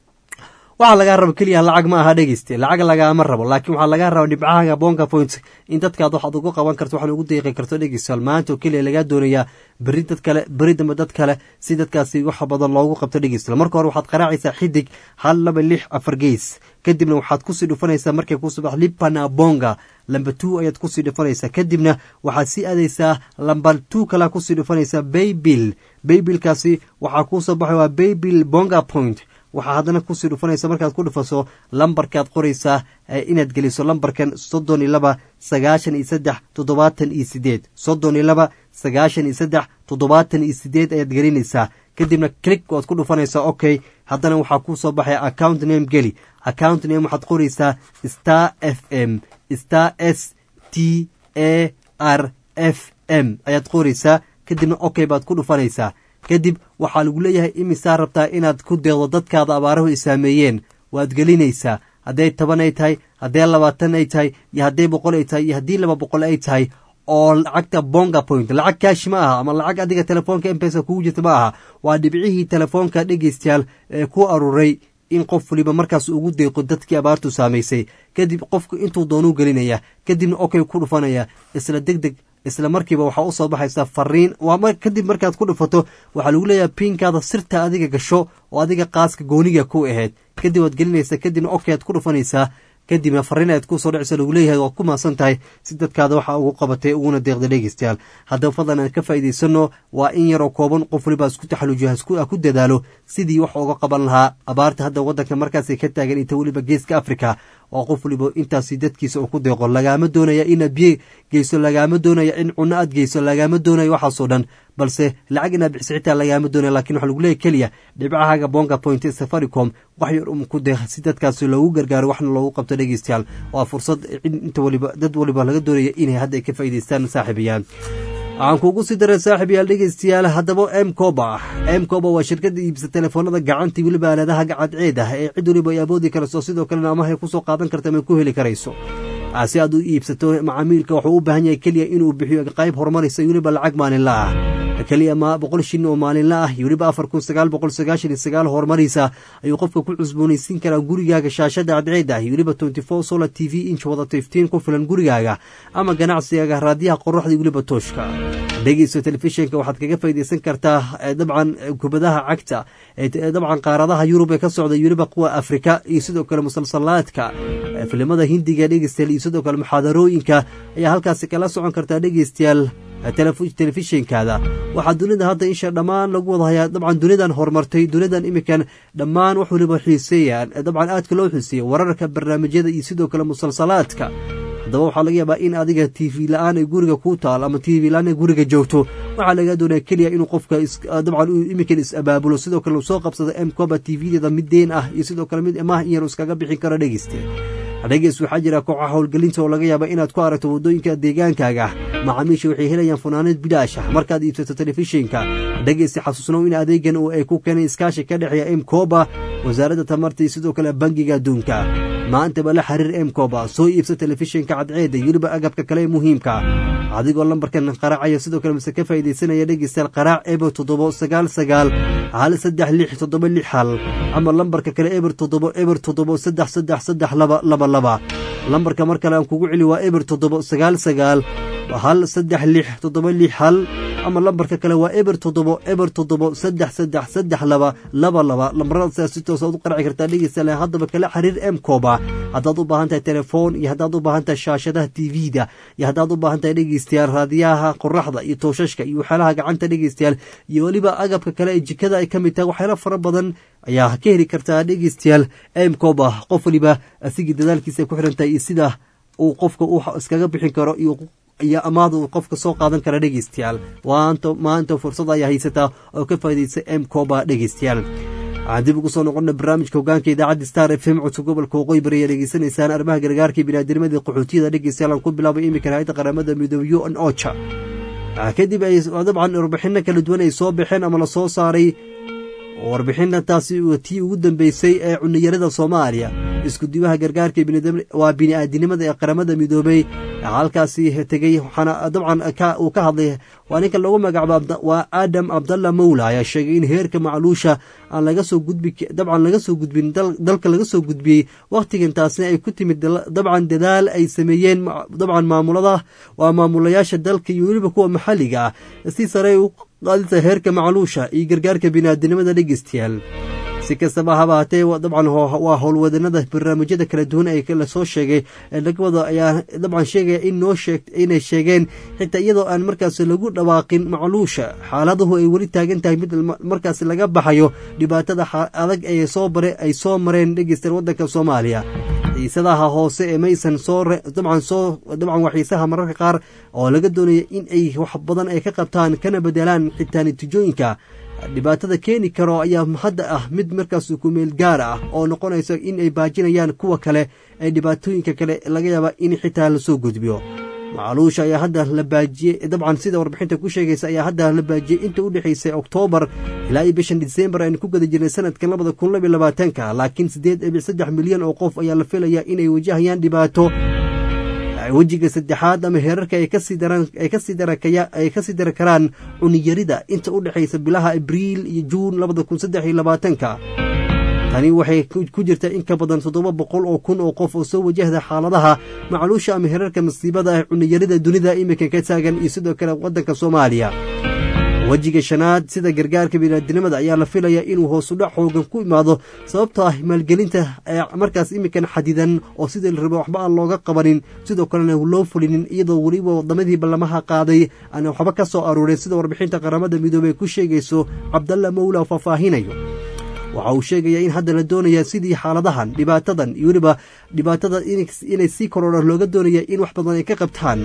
waxaa lagaa rabo keliya lacag ma aha dhegeyste lacag lagaama rabo laakiin waxaa lagaa raba dhibcahaaga bonka point in dadkaad waxaad ugu qaban karto waxaan ugu deeqi karto dhegeystayaal maanta oo keliya lagaa doonayaa beri dad kale beri dambe dad kale si dadkaasi wax badan loogu qabto dhegeystayaal marka hore waxaad qaraacaysaa xidig hal laba lix afar gees kadibna waxaad kusii dhufanaysaa markay ku subax lipana bonga lamba two ayaad kusii dhufanaysaa kadibna waxaad sii aadaysaa lamba two kalea kusii dhufanaysaa baybil baybilkaasi waxaa kuusoo baxay waa baybil bonga point waxaa haddana kusii dhufanaysa markaad ku dhufaso lambarkaad qoraysaa inaad geliso lambarkan soddon iyo laba sagaashan iyo saddex toddobaatan iyo sideed soddon iyo laba sagaashan iyo saddex toddobaatan iyo sideed ayaad gelinaysaa kadibna click waad ku dhufanaysaa okay haddana waxaa kuu soo baxaya account name geli account name waxaad qoraysaa star f m star s t a r f m ayaad qoraysaa kadibna okay baad ku dhufanaysaa kadib waxaa lagu leeyahay imisaa rabtaa inaad ku deeqdo dadkaada abaarahu ay saameeyeen waad gelinaysaa hadday toban ay tahay hadday labaatan ay tahay iyo hadday boqol ay tahay iyo haddii laba boqol ay tahay oo lacagta bonga point lacag kaashi ma aha ama lacag adiga telefoonka mpesa kugu jirta ma aha waa dhibcihii telefoonka dhegeystayaal ee ku aruuray in qof waliba markaas ugu deeqo dadkii abaartu saamaysay kadib qofku intuu doonuu gelinaya kadibna okay ku dhufanaya isla deg deg isla markiiba waxaa u soo baxaysaa fariin kadib markaad ku dhufato waxaa lagu leeyahay piinkaada sirta adiga gasho oo adiga qaaska gooniga ku ahayd kadib waad gelinaysaa kadibna okay aad ku dhufanaysaa kadibna fariin aad kusoo dhacaysa lagu leeyahay waad ku maasan tahay si dadkaada waxaa ugu qabatay uguna deeqda dhegeystayaal haddaba fadlan aan ka faa'iidaysano waa in yaroo kooban qof waliba isku taxaluujiyo ku dadaalo sidii wax uga qaban lahaa abaarta hadda waddanka markaasay ka taagan inta weliba geeska africa oo qof waliba intaasi dadkiisa uu ku deeqo lagaama doonaya inaad biyo geyso lagaama doonaya in cunno aad geyso lagaama doonaya waxaasoo dhan balse lacag inaad bixiso xitaa lagaama doonaya lakin waxaa lagu leeyahy keliya dhibcahaaga bonga point safaricom wax yar um ku deeq si dadkaasi loogu gargaaro waxna loogu qabto dhegeystayaal waa fursad inta waliba dad waliba laga doonaya inay hadda ay ka faa'iidaystaan saaxiibayaan waxaan kuugu sii daray saaxib yaal dhegeystayaal haddaba m coba m coba waa shirkadda iibsa telefoonada gacantii weliba aaladaha gacadceed ah ee cid waliba ay awoodi karayso sidoo kalena amahay kusoo qaadan karta ama ku heli karayso si aad u iibsato macaamiilka wuxuu u baahan yahay keliya inuu bixiyo qayb horumaraysa weliba lacag maalinla ah keliya ma boqol shin oo maalinla ah iyo weliba afar kun sagaal boqol sagaashan iyo sagaal horumaraysa ayuu qofka ku cusboonaysiin karaa gurigaaga shaashada cadceed ah iyo weliba twenty four solar t v inch wada tiftiin ku filan gurigaaga ama ganacsigaaga raadiyaha qoraxda iyo weliba tooshka dhegeyso telefishinka waxaad kaga faa'iidaysan kartaa dabcan kubadaha cagta dabcan qaaradaha yurub ee ka socda iyo weliba kuwa afrika iyo sidoo kale musalsalaadka filimada hindiga dhegeystayaal iyo sidoo kale muxaadarooyinka ayaa halkaasi kala socon kartaa dhegeystayaal telefishinkaada waxaa dunida hadda isha dhammaan lagu wada hayaa dabcan dunidan horumartay dunidan iminkan dhammaan wax waliba xiiseeyaan dabcan aadka loo xiiseeya wararka barnaamijyada iyo sidoo kale musalsalaadka haddaba waxaa laga yaabaa in adiga t v la-aan ay guriga ku taal ama t v la-aan ay guriga joogto waxaa laga doonaya keliya inuu qofka dabcan iminkan is-abaabulo sidoo kale uu soo qabsado m coba t v-deeda mid deen ah iyo sidoo kale mid imaah in yar iskaga bixin karo dhegeyste dhegeys waxaa jira kooxa howlgelinta oo laga yaaba inaad ku aragto waddooyinka deegaankaaga macaamiisha waxay helayaan funaanad bilaash ah markaad iibsato telefishinka dhegeysi xasuusnow in adeegan oo ay ku keenay iskaashi ka dhexeeya m coba wasaaradda tamarta iyo sidoo kale bangiga adduunka maantaba la xiriir m coba soo iibsa telefishinka cadceeda iyo weliba agabka kale ee muhiimka adigoo lambarkan qaraacaya sidoo kale mise ka faa'iidaysanaya dhegeystayaal qaraac eber toddobo sagaal sagaal hal saddex lix toddoba lix hal ama lambarka kale eber toddobo eber toddobo saddex saddex saddex laba laba laba lambarka mar kale aan kugu celi waa eber toddobo sagaal sagaal hal saddex lix toddoba lix hal ama lambarka kale waa eber toddobo eber toddobo saddex saddex saddex laba laba laba lambaradaas si toosa u qarci kartaa dhegeystayaal haddaba kala xiriir mkoba haddaad u baahan tahay telefoon iyo haddaad u baahan tahay shaashadaha tvda iyo haddaad u baahan tahay dhegeystayaal raadiyaha qoraxda iyo tooshashka iyo waxyaalaha gacanta dhegeystayaal iyo weliba agabka kale ee jikada ay ka mid tahay waxyaalo fara badan ayaa ka heli kartaa dhegeystayaal mkoba qof waliba asigii dadaalkiisa ku xiran tahay iyo sida uu qofka u iskaga bixin karo iyo iyo amaada uu qofka soo qaadan kara dhegeystayaal waanta maanta fursad ayaa haysataa oo ka faa'iidaysa m coba dhegeystayaal waxaan dib ugu soo noqona barnaamijka hogaanka idaacadda star f m codka gobolka waqooyi bari ayaa dhegeysanaysaan arrimaha gargaarka biniaadnimadii qaxootiyada dhegeystayaal aan ku bilaabay iminkan hay-adda qaramada midoobe u n ocha kadib ay dabcan warbixino kala duwan ay soo baxeen ama lasoo saaray warbixina taasi tii ugu dambeysay ee cuniyarada soomaaliya iskudibaha gargaarka waa bini-aadinimada ee qaramada midoobey halkaasi tegey waxaana dabcan uu ka hadlay waa ninka lagu magacaabo waa aadam abdalla mawla ayaa sheegay in heerka macluusha aan laga soo gudbi dabcan laga soo gudbin dalka laga soo gudbiyey wakhtigan taasna ay ku timid dabcan dadaal ay sameeyeen dabcan maamulada waa maamulayaasha dalka iyo weliba kuwa maxalliga ah si sare u qaadinta heerka macluusha iyo gargaarka biniaadinimada dhegeystayaal si kastaba haba hatee dabcan waa howlwadanada barnaamijyada kala duwan ee lasoo sheegay ee laga wado ayaa dabcan sheegaya in noo sheeg inay sheegeen xitaa iyadoo aan markaas lagu dhawaaqin macluusha xaaladuhu ay weli taagan tahay mid markaas laga baxayo dhibaatada adag ee soo bare ay soo mareen dhegeystan waddanka soomaaliya xiisadaha hoose ee maysan soo dabcan soo dabcan waa xiisaha mararka qaar oo laga doonaya in ay wax badan ay ka qabtaan kana bedelaan xitaa natiijooyinka dhibaatada keeni karo ayaa hadda ah mid markaas kumeel gaar ah oo noqonaysa in ay baajinayaan kuwa kale ee dhibaatooyinka kale laga yaaba in xitaa lasoo gudbiyo macluusha ayaa hadda la baajiyey dabcan sida warbixinta ku sheegaysa ayaa hadda la baajiyey inta u dhexaysay oktoobar ilaa iyo bishan disembar aynu ku gada jirnay sanadkan labada kun labiyo labaatanka laakiin siddeed dhibic saddex milyan oo qof ayaa la filayaa inay wajahayaan dhibaato wejiga saddexaad ama heerarka ay kasii ay kasii dari karaan cuniyarida inta u dhexaysa bilaha abriil iyo juun labada kun saddex iyo labaatanka tani waxay ku jirtaa in ka badan toddoba boqol oo kun oo qof oo soo wajahda xaaladaha macluusha ama heerarka masiibada ah cuniyarida dunida iminka ka taagan iyo sidoo kale waddanka soomaaliya wejiga shanaad sida gargaarka biniaadinimada ayaa la filayaa inuu hoosudhac xoogan ku imaado sababtoo ah maalgelinta markaas iminkan xadidan oo sidii la rabo waxba aan looga qabanin sidoo kalena loo fulinin iyadoo weliba wadamadii ballamaha qaaday aan waxba ka soo aruurin sida warbixinta qaramada midoobey ku sheegayso cabdalla mawla faahfaahinayo waxa uu sheegayaa in hadda la doonaya sidii xaaladahan dhibaatadan iyo weliba dhibaatada inay sii korodhan looga doonaya in wax badan ay ka qabtaan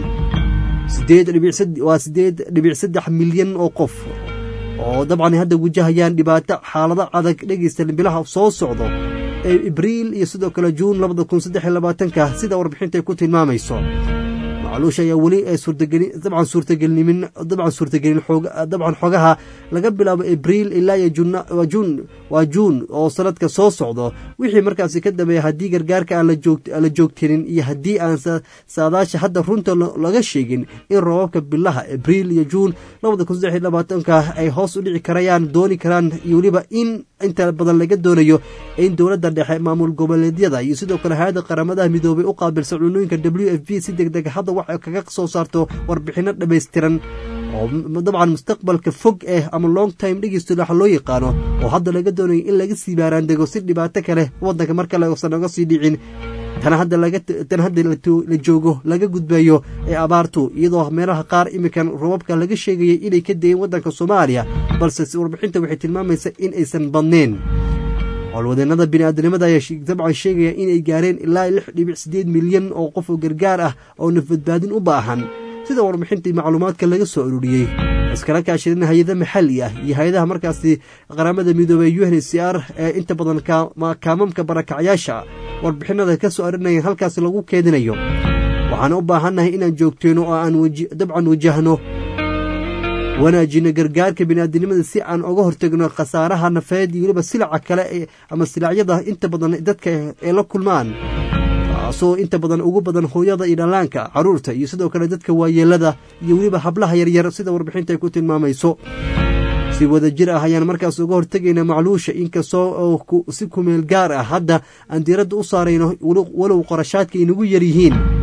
waa siddeed dhibic saddex milyan oo qof oo dabcan hadda wajahayaan dhibaato xaalado adag dhegeysta bilaha soo socdo ee abriil iyo sidoo kale juun labada kun saddex iyo labaatanka sida warbixinta ay ku tilmaamayso macluusha ayaa weli dabcan suurtagelnimin dabcan suurtagelin dabcan xogaha laga bilaabo abriil ilaa iyo juun waa juun oo sanadka soo socdo wixii markaasi ka dambeeya haddii gargaarka aan la joogtinin iyo haddii aan saadaasha hadda runta laga sheegin in roobabka bilaha abriil iyo juun labada kun saddex iyo labaatanka ay hoos u dhici karayaan dooni karaan iyo weliba in inta badan laga doonayo in dowladda dhexe maamul goboleedyada iyo sidoo kale hay-adda qaramadaha midoobay u qaabilsan cunooyinka w f b si deg deg hadda wax kaga soo saarto warbixino dhammaystiran oo dabcan mustaqbalka fog eh ama long time dhegeysto waxa loo yaqaano oo hadda laga doonayo in laga sii baaraandego si dhibaato kale waddanka mar kale uusan oga sii dhicin tan hadda tan hadda la joogo laga gudbayo ee abaartu iyadoo meelaha qaar iminkan robabka laga sheegayay inay ka dayen waddanka soomaaliya balse warbixinta waxay tilmaamaysaa in aysan badnayn howlwadeenada biniaadanimada ayaa dabcan sheegaya inay gaareen ilaa lix dhibic siddeed milyan oo qof oo gargaar ah oo nafbadbaadin u baahan sida warbixintii macluumaadka laga soo ururiyey iskala kaashadeen hay-ada maxalli ah iyo hay-adaha markaasi qaramada midoobey u n c r ee inta badan kaamamka barakacyaasha warbixinada ka soo arinaya halkaasi lagu keedinayo waxaan u baahannahay inaan joogteyno oo aan dabcan wajahno wanaajino gargaarka biniaadinimada si aan oga hortegno khasaaraha nafeed iyo weliba silaca kale ama silacyada inta badan dadka ay la kulmaan taasoo inta badan ugu badan hooyada iyo dhallaanka caruurta iyo sidoo kale dadka waayeelada iyo weliba hablaha yaryar sida warbixinta ay ku tilmaamayso si wada jir ah ayaan markaas uga hortegayna macluusha inkastoo si kumeel gaar ah hadda aan diiradda u saarayno walow qorashaadka inagu yaryihiin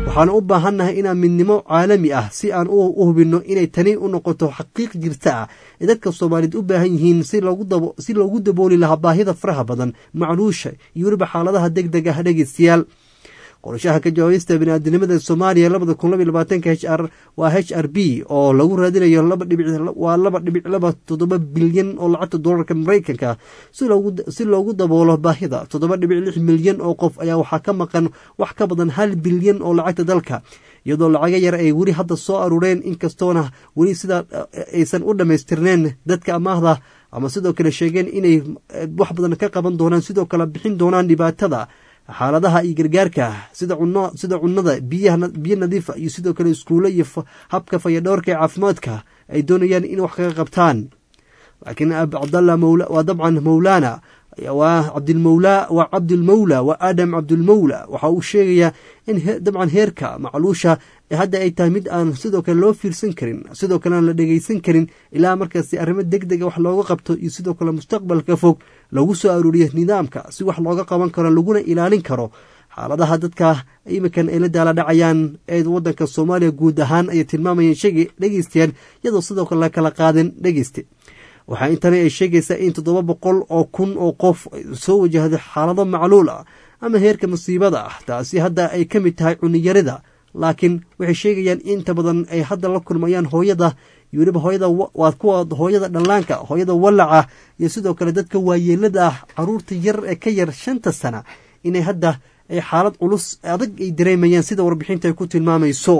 waxaan u baahannahay inaan midnimo caalami ah si aan u hubinno inay tani u noqoto xaqiiq jirta ah ee dadka soomaaliyeed u baahan yihiin si loogu dabooli lahaa baahida faraha badan macluusha iyo weliba xaaladaha deg deg ah dhegeystayaal qorshaha ka jawaabista biniaadinimada soomaaliya labada kun laba iyo labaatanka h r waa h r b oo lagu raadinayo laba dhibic waa laba dhibic laba toddoba bilyan oo lacagta doolarka maraykanka si loogu daboolo baahida toddoba dhibic lix milyan oo qof ayaa waxaa ka maqan wax ka badan hal bilyan oo lacagta dalka iyadoo lacaga yar ay weli hadda soo aruureen inkastoona weli sidaa aysan u dhammaystirneen dadka amaahda ama sidoo kale sheegeen inay wax badan ka qaban doonaan sidoo kale bixin doonaan dhibaatada xaaladaha iyo gargaarka sida cun sida cunnada biyo nadiifa iyo sidoo kale iskuulo iyo habka fayadhowrka ee caafimaadka ay doonayaan in wax kaga qabtaan laakiin ab cabdallah mawla waa dabcan mawlaana waa cabdilmawla waa cabdilmawla waa aadam cabdilmawla waxa uu sheegayaa in dabcan heerka macluusha hadda ay tahay mid aan sidoo kale loo fiirsan karin sidoo kale aan la dhegeysan karin ilaa markaasi arrimo deg dega wax looga qabto iyo sidoo kale mustaqbalka fog lagu soo aruuriyo nidaamka si wax looga qaban karo laguna ilaalin karo xaaladaha dadka imikan ay la daala dhacayaan ee wadanka soomaaliya guud ahaan ayay tilmaamayeen sheegi dhegeystayaal iyadoo sidoo kale la kala qaadin dhegeyste waxaa intani ay sheegaysaa in toddoba boqol oo kun oo qof soo wajahday xaalado macluul ah ama heerka musiibada ah taasi hadda ay ka mid tahay cuniyarida laakiin waxay sheegayaan inta badan ay hadda la kulmayaan hooyada iyo weliba hooyada waa kuwa hooyada dhallaanka hooyada wallaca iyo sidoo kale dadka waayeelada ah caruurta yar ee ka yar shanta sana inay hadda ay xaalad culus adag ay dareemayaan sida warbixinta ay ku tilmaamayso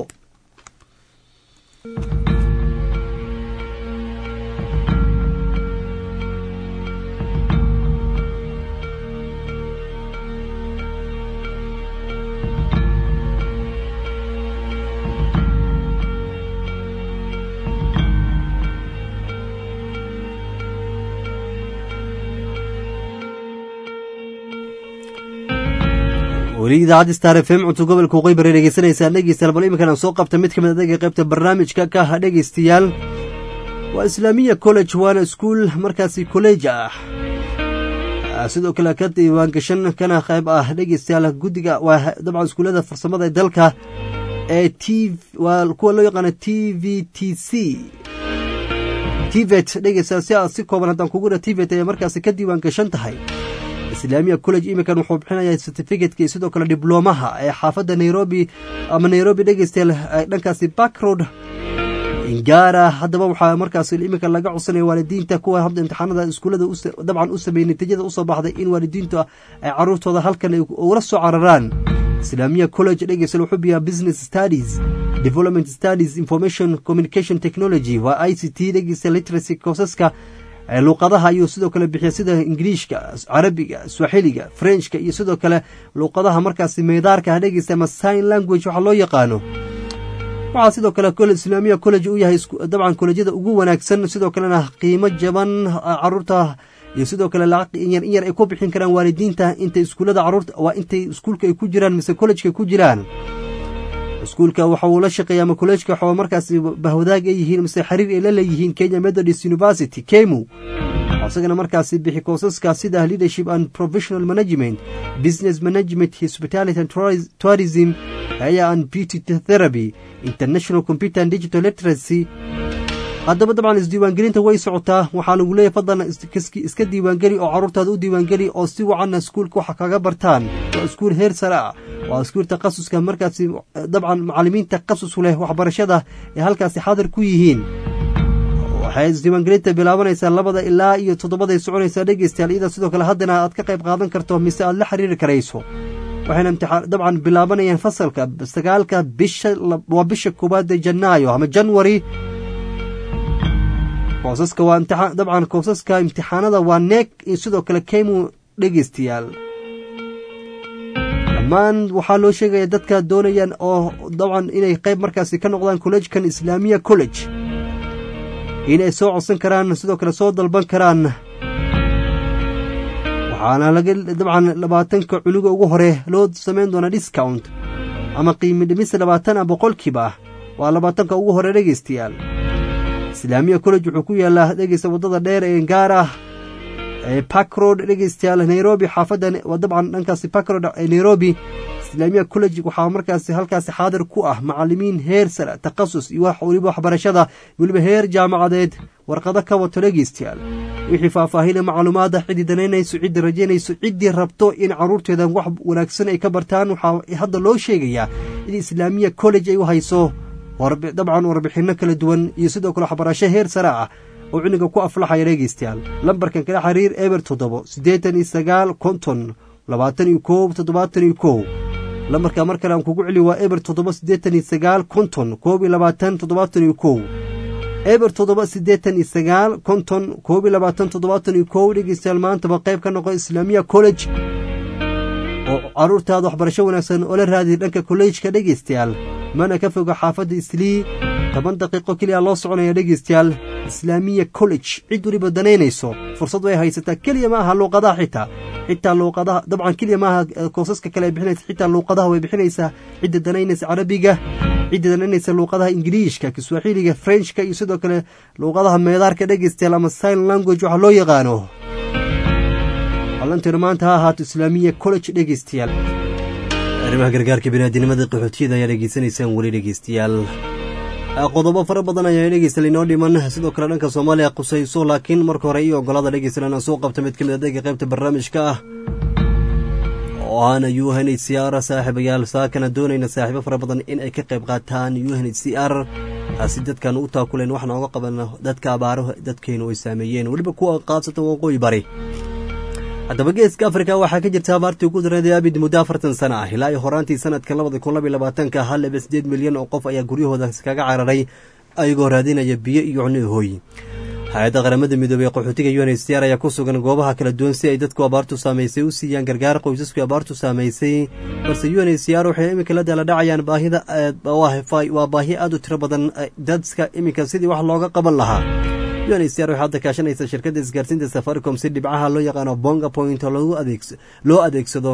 weli idaacadda star f m cunto gobolka waqooyi bari dhegeysanaysaan dhegeystayaal bal iminkan aan soo qabta mid ka mid adaga qaybta barnaamijka ka ah dhegeystayaal waa islaamiya college waana iskuul markaasi kolleej ah sidoo kale ka diiwaangashan kana qayb ah dhegeystayaal guddiga waa dabcan iskuullada farsamada ee dalka ee t waa kuwa loo yaqaano t v t c tvet dhegeystayaal si aad si kooban haddaan kugu dha tvet ayaa markaasi ka diiwaan gashan tahay islaamiya college iminkan wuxuu bixinayaa certificatka iyo sidoo kale diblomaha ee xaafadda nairobi ama nairobi dhegeystayaal dhankaasi backroad ingaara haddaba waxaa markaas iminka laga codsanaya waalidiinta kuwa hadda imtixaanada iskuullada dabcan u sameeyey natiijada usoo baxday in waalidiintu ay caruurtooda halkan ula soo cararaan islaamiya college dhegeystayaal wuxuu biyaa business studies development studies information communication technology waa i c t dhegeystayaal literacy courseska luuqadaha ayuu sidoo kale bixiya sida ingiliishka carabiga swaxiliga frenchka iyo sidoo kale luuqadaha markaasi meedaarka ha dhegeysta ama sign language waxaa loo yaqaano waxaa sidoo kale islaamiya college u yahay dabcan kolejyada ugu wanaagsan sidoo kalena qiimo jaban caruurta iyo sidoo kale lacaq in yar ay ku bixin karaan waalidiinta intay iskuullada caruurta waa intay iskuulka ay ku jiraan mise collejka ku jiraan iskuulka waxa uu la shaqeeya ama kolleejka waxaa markaasi bahwadaag ay yihiin mise xiriir ay la leeyihiin kenya methodist university kemu isagana markaasi bixi koosaska sida leadership and professional management business management hospitality and tourism haya and beauty therapy international computer and digital literacy haddaba dabcan isdiiwaangelinta way socotaa waxaa lagu leeyahy fadlan iska diiwaangeli oo caruurtaada u diiwaangeli oo si wacanna iskuulka waxa kaga bartaan waa iskuul heer sare ah waa iskuul takhasuska markaasi dabcan macalimiin takhasus leh waxbarashada ee halkaasi xaadir ku yihiin waxay isdiiwaangelinta bilaabanaysaa labada ilaa iyo toddobaday soconaysaa dhegeystayaal iyada sidoo kale haddana aad ka qayb qaadan karto mise aad la xiriiri karayso waxayna imtixaan dabcan bilaabanayaan fasalka sagaalka bisha waa bisha koowaad ee janaayo ama janwari koosaska waa imtixaan dabcan koosaska imtixaanada waa neeg iyo sidoo kale kemu dhegeystayaal dhammaan waxaa loo sheegaya dadka doonayaan oo dabcan inay qayb markaasi ka noqdaan kolleejkan islaamiya college inay soo codsan karaan sidoo kale soo dalban karaan waxaana laga dabcan labaatanka cunuga ugu hore loo samayn doonaa discount ama qiimi dhimis labaatan a boqolkiiba waa labaatanka ugu hore dhegeystayaal islaamiya college wuxuu ku yaalaa dhegeysta waddada dheer ee gaar ah ee backroad dhegeystayaal nairobi xaafadda dabcan dhankaasi backroad ee nairobi islaamiya college waxaa markaasi halkaasi xaadir ku ah macalimiin heer sare takhasus iyo weliba waxbarashada weliba heer jaamacadeed warqado ka wato dhegeystayaal wixii faahfaahina macluumaada ciddii danaynayso ciddii rajaynayso ciddii rabto in caruurteeda wax wanaagsan ay ka bartaan waxaa hadda loo sheegayaa in islaamiya college ay u hayso dabcan warbixinno kala duwan iyo sidoo kale waxbarasho heer sare ah oo cuniga ku aflaxaya dhegeystayaal lambarkan kala xiriir eber toddobo siddeetan iyo sagaal konton labaatan iyo koob toddobaatan iyo kow lambarka mar kale aan kugu celi waa eber toddoba siddeetan iyo sagaal konton koob iyo labaatan toddobaatan iyo kow eber toddoba siddeetan iyo sagaal konton koob iyo labaatan toddobaatan iyo kow dhegeystayaal maantaba qayb ka noqo islaamiya college oo caruurtaada waxbarasho wanaagsan oo la raadiya dhanka kolleejka dhegeystayaal mana ka foga xaafadda islii toban daqiiqo keliya loo soconaya dhegeystayaal islaamiya college cid weliba danaynayso fursad way haysataa keliya ma aha luuqadaha xitaa xitaa luuqadaha dabcan keliya maaha koosaska kale ay bixinaysa xitaa luuqadaha way bixinaysaa cidda danaynaysa carabiga cidda danaynaysa luuqadaha ingiliishka kiswaaxiliga frenchka iyo sidoo kale luuqadaha meedaarka dhegeystayaal ama sign language waxa loo yaqaano ballanteenu maanta ha ahaato islaamiya college dhegeystayaal arrimaha gargaarka biniaadinimada qaxootiyada ayaa dhegeysanaysaan weli dhegeystayaal qodobo fara badan ayaa dhegeysta inoo dhiman sidoo kale dhanka soomaaliya qusayso laakiin marka hore iyo ogolada dhegeysta inaan soo qabta mid ka mid adega qaybta barnaamijka ah oo aana u n h c r saaxiibayaal saakana doonayna saaxiibo fara badan in ay ka qayb qaataan u n h c r si dadkan u taakuleen waxna oga qaban dadka abaaraha dadkaynu ay saameeyeen weliba kuwa qaabsata waqooyi bari haddaba geeska afrika waxaa ka jirta abaartii ugu dareeday abid muddo afartan sana ah ilaa iyo horaantii sanadka labada kun labaiy labaatanka hal laba sideed milyan oo qof ayaa guryahooda kaga cararay ayagoo raadinaya biyo iyo cunno hooy hay-adda qaramada midoobey ee qaxootiga u n h c r ayaa ku sugan goobaha kala duwan si ay dadku abaartu saamaysay u siiyaan gargaar qoysasku abaartu saamaysay balse u n h c r waxay iminka la daala dhacayaan baahida waa baahi aad u tiro badan dadka iminka sidii wax looga qaban lahaa u n h c r waxay hadda kaashanaysa shirkadda isgaarsiinta safaricom si dhibcaha loo yaqaano bonga point loo adeegsado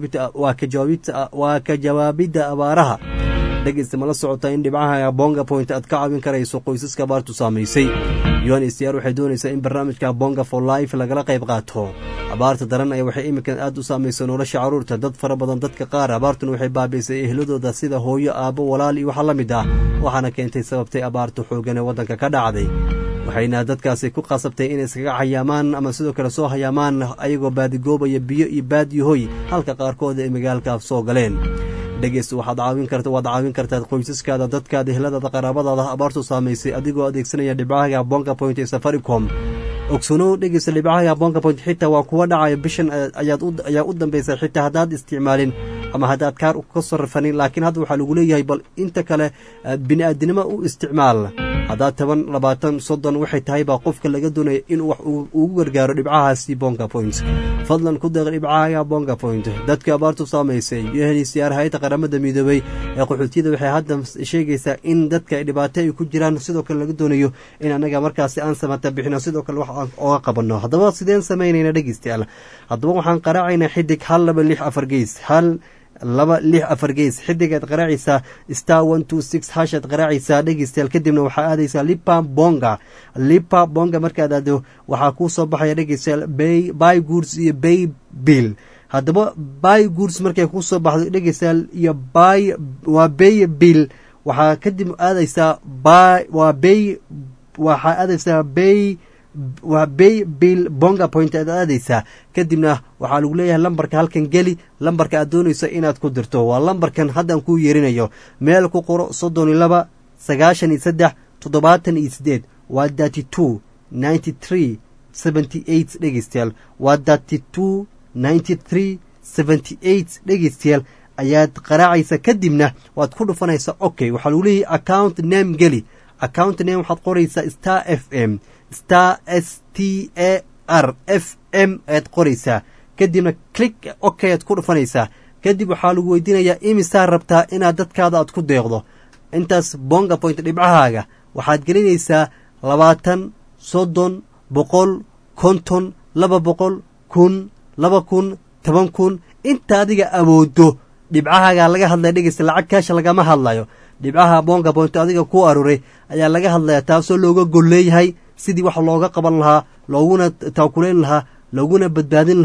waa ka jawaabidda abaaraha dhegeysta mala socota in dhibcaha bonga point aad ka caawin karayso qoysaska abaartu saamaysay u n h c r waxay doonaysaa in barnaamijka bonga for life lagala qayb qaato abaarta daran ayaa waxay iminkan aad u saamaysa nolosha caruurta dad fara badan dadka qaar abaartuna waxay baabiisay ehladooda sida hooyo aabbo walaal iyo waxa la mid ah waxaana keentay sababtay abaarta xoogan ee waddanka ka dhacday waxayna dadkaasi ku qasabtay inay iskaga xayaamaan ama sidoo kale soo hayaamaan ayagoo baadigoobaya biyo iyo baadiyahoy halka qaarkood ay magaalka soo galeen dhegeyst waxaad caawin karta waad caawin kartaa qoysaskaada dadkaada ehladaada qaraabadaada abaartu saamaysay adigoo adeegsanaya dhibcaha bonga point ee safaricom ogsanow dhegeysta dhibcaha bonga point xitaa waa kuwa dhacaya bishan ayaa u dambaysa xitaa haddaad isticmaalin ama haddaad kaar ka sarrafanin laakiin hadda waxaa lagu leeyahay bal inta kale bini-aadinimo u isticmaal haddaad toban labaatan soddon waxay tahay baa qofka laga doonaya inuu wax ugu gargaaro dhibcahaasi bonga point fadlan ku deeq dhibcaha bonga point dadka abaartu saamaysay yohnisyaar hay-adda qaramada midoobey ee qaxootiyada waxay hadda sheegaysaa in dadka dhibaato ay ku jiraan sidoo kale laga doonayo in annaga markaasi aan samata bixino sidoo kale wax aan oga qabanno haddaba sideen samaynayna dhegeystayaal haddaba waxaan qaraacaynaa xidig hal laba lix afar geys hal laba lix afar geys xidigaad qaraacaysaa star one two six hashaad qaraacaysaa dhegeystayaal kadibna waxaa aadaysaa lipa bonga lipa bonga markaad aado waxaa kuu soo baxaya dhegeystayaal bay by goods iyo bay bill haddaba by goods markay kuu soo baxdo dhegeystayaal iyo by waa bay bill waxaa kadib aadaysaa by waa bay waxaa aadaysaa bay waa bay bill bonga point aad aadaysaa kadibna waxaa lagu leeyahay lambarka halkan geli lambarka aad doonayso inaad ku dirto waa lambarkan haddaan kuu yeerinayo meel ku qoro soddon iyo laba sagaashan iyo saddex toddobaatan iyo siddeed waa thirty two ninety three seventy eight dhegeystayaal waa thirty two ninety three seventy eight dhegeystayaal ayaad qaraacaysa kadibna waad ku dhufanaysaa okay waxaa lagu leeyahay account name geli account name waxaad qoraysaa star f m star s t a r f m ayaad qoraysaa kadibna click okay aad ku dhufanaysaa kadib waxaa lagu weydiinayaa imisaa rabtaa inaad dadkaada aad ku deeqdo intaas bonga point dhibcahaaga waxaad gelinaysaa labaatan soddon boqol konton laba boqol kun laba kun toban kun inta adiga awoodo dhibcahaagaa laga hadlaya dhegeysta lacag kaasha lagama hadlayo dhibcaha bonga point adiga ku aruuray ayaa laga hadlaya taasoo looga golleeyahay sidii wax looga qaban lahaa looguna taakulayn lahaa looguna badbaadin lahaa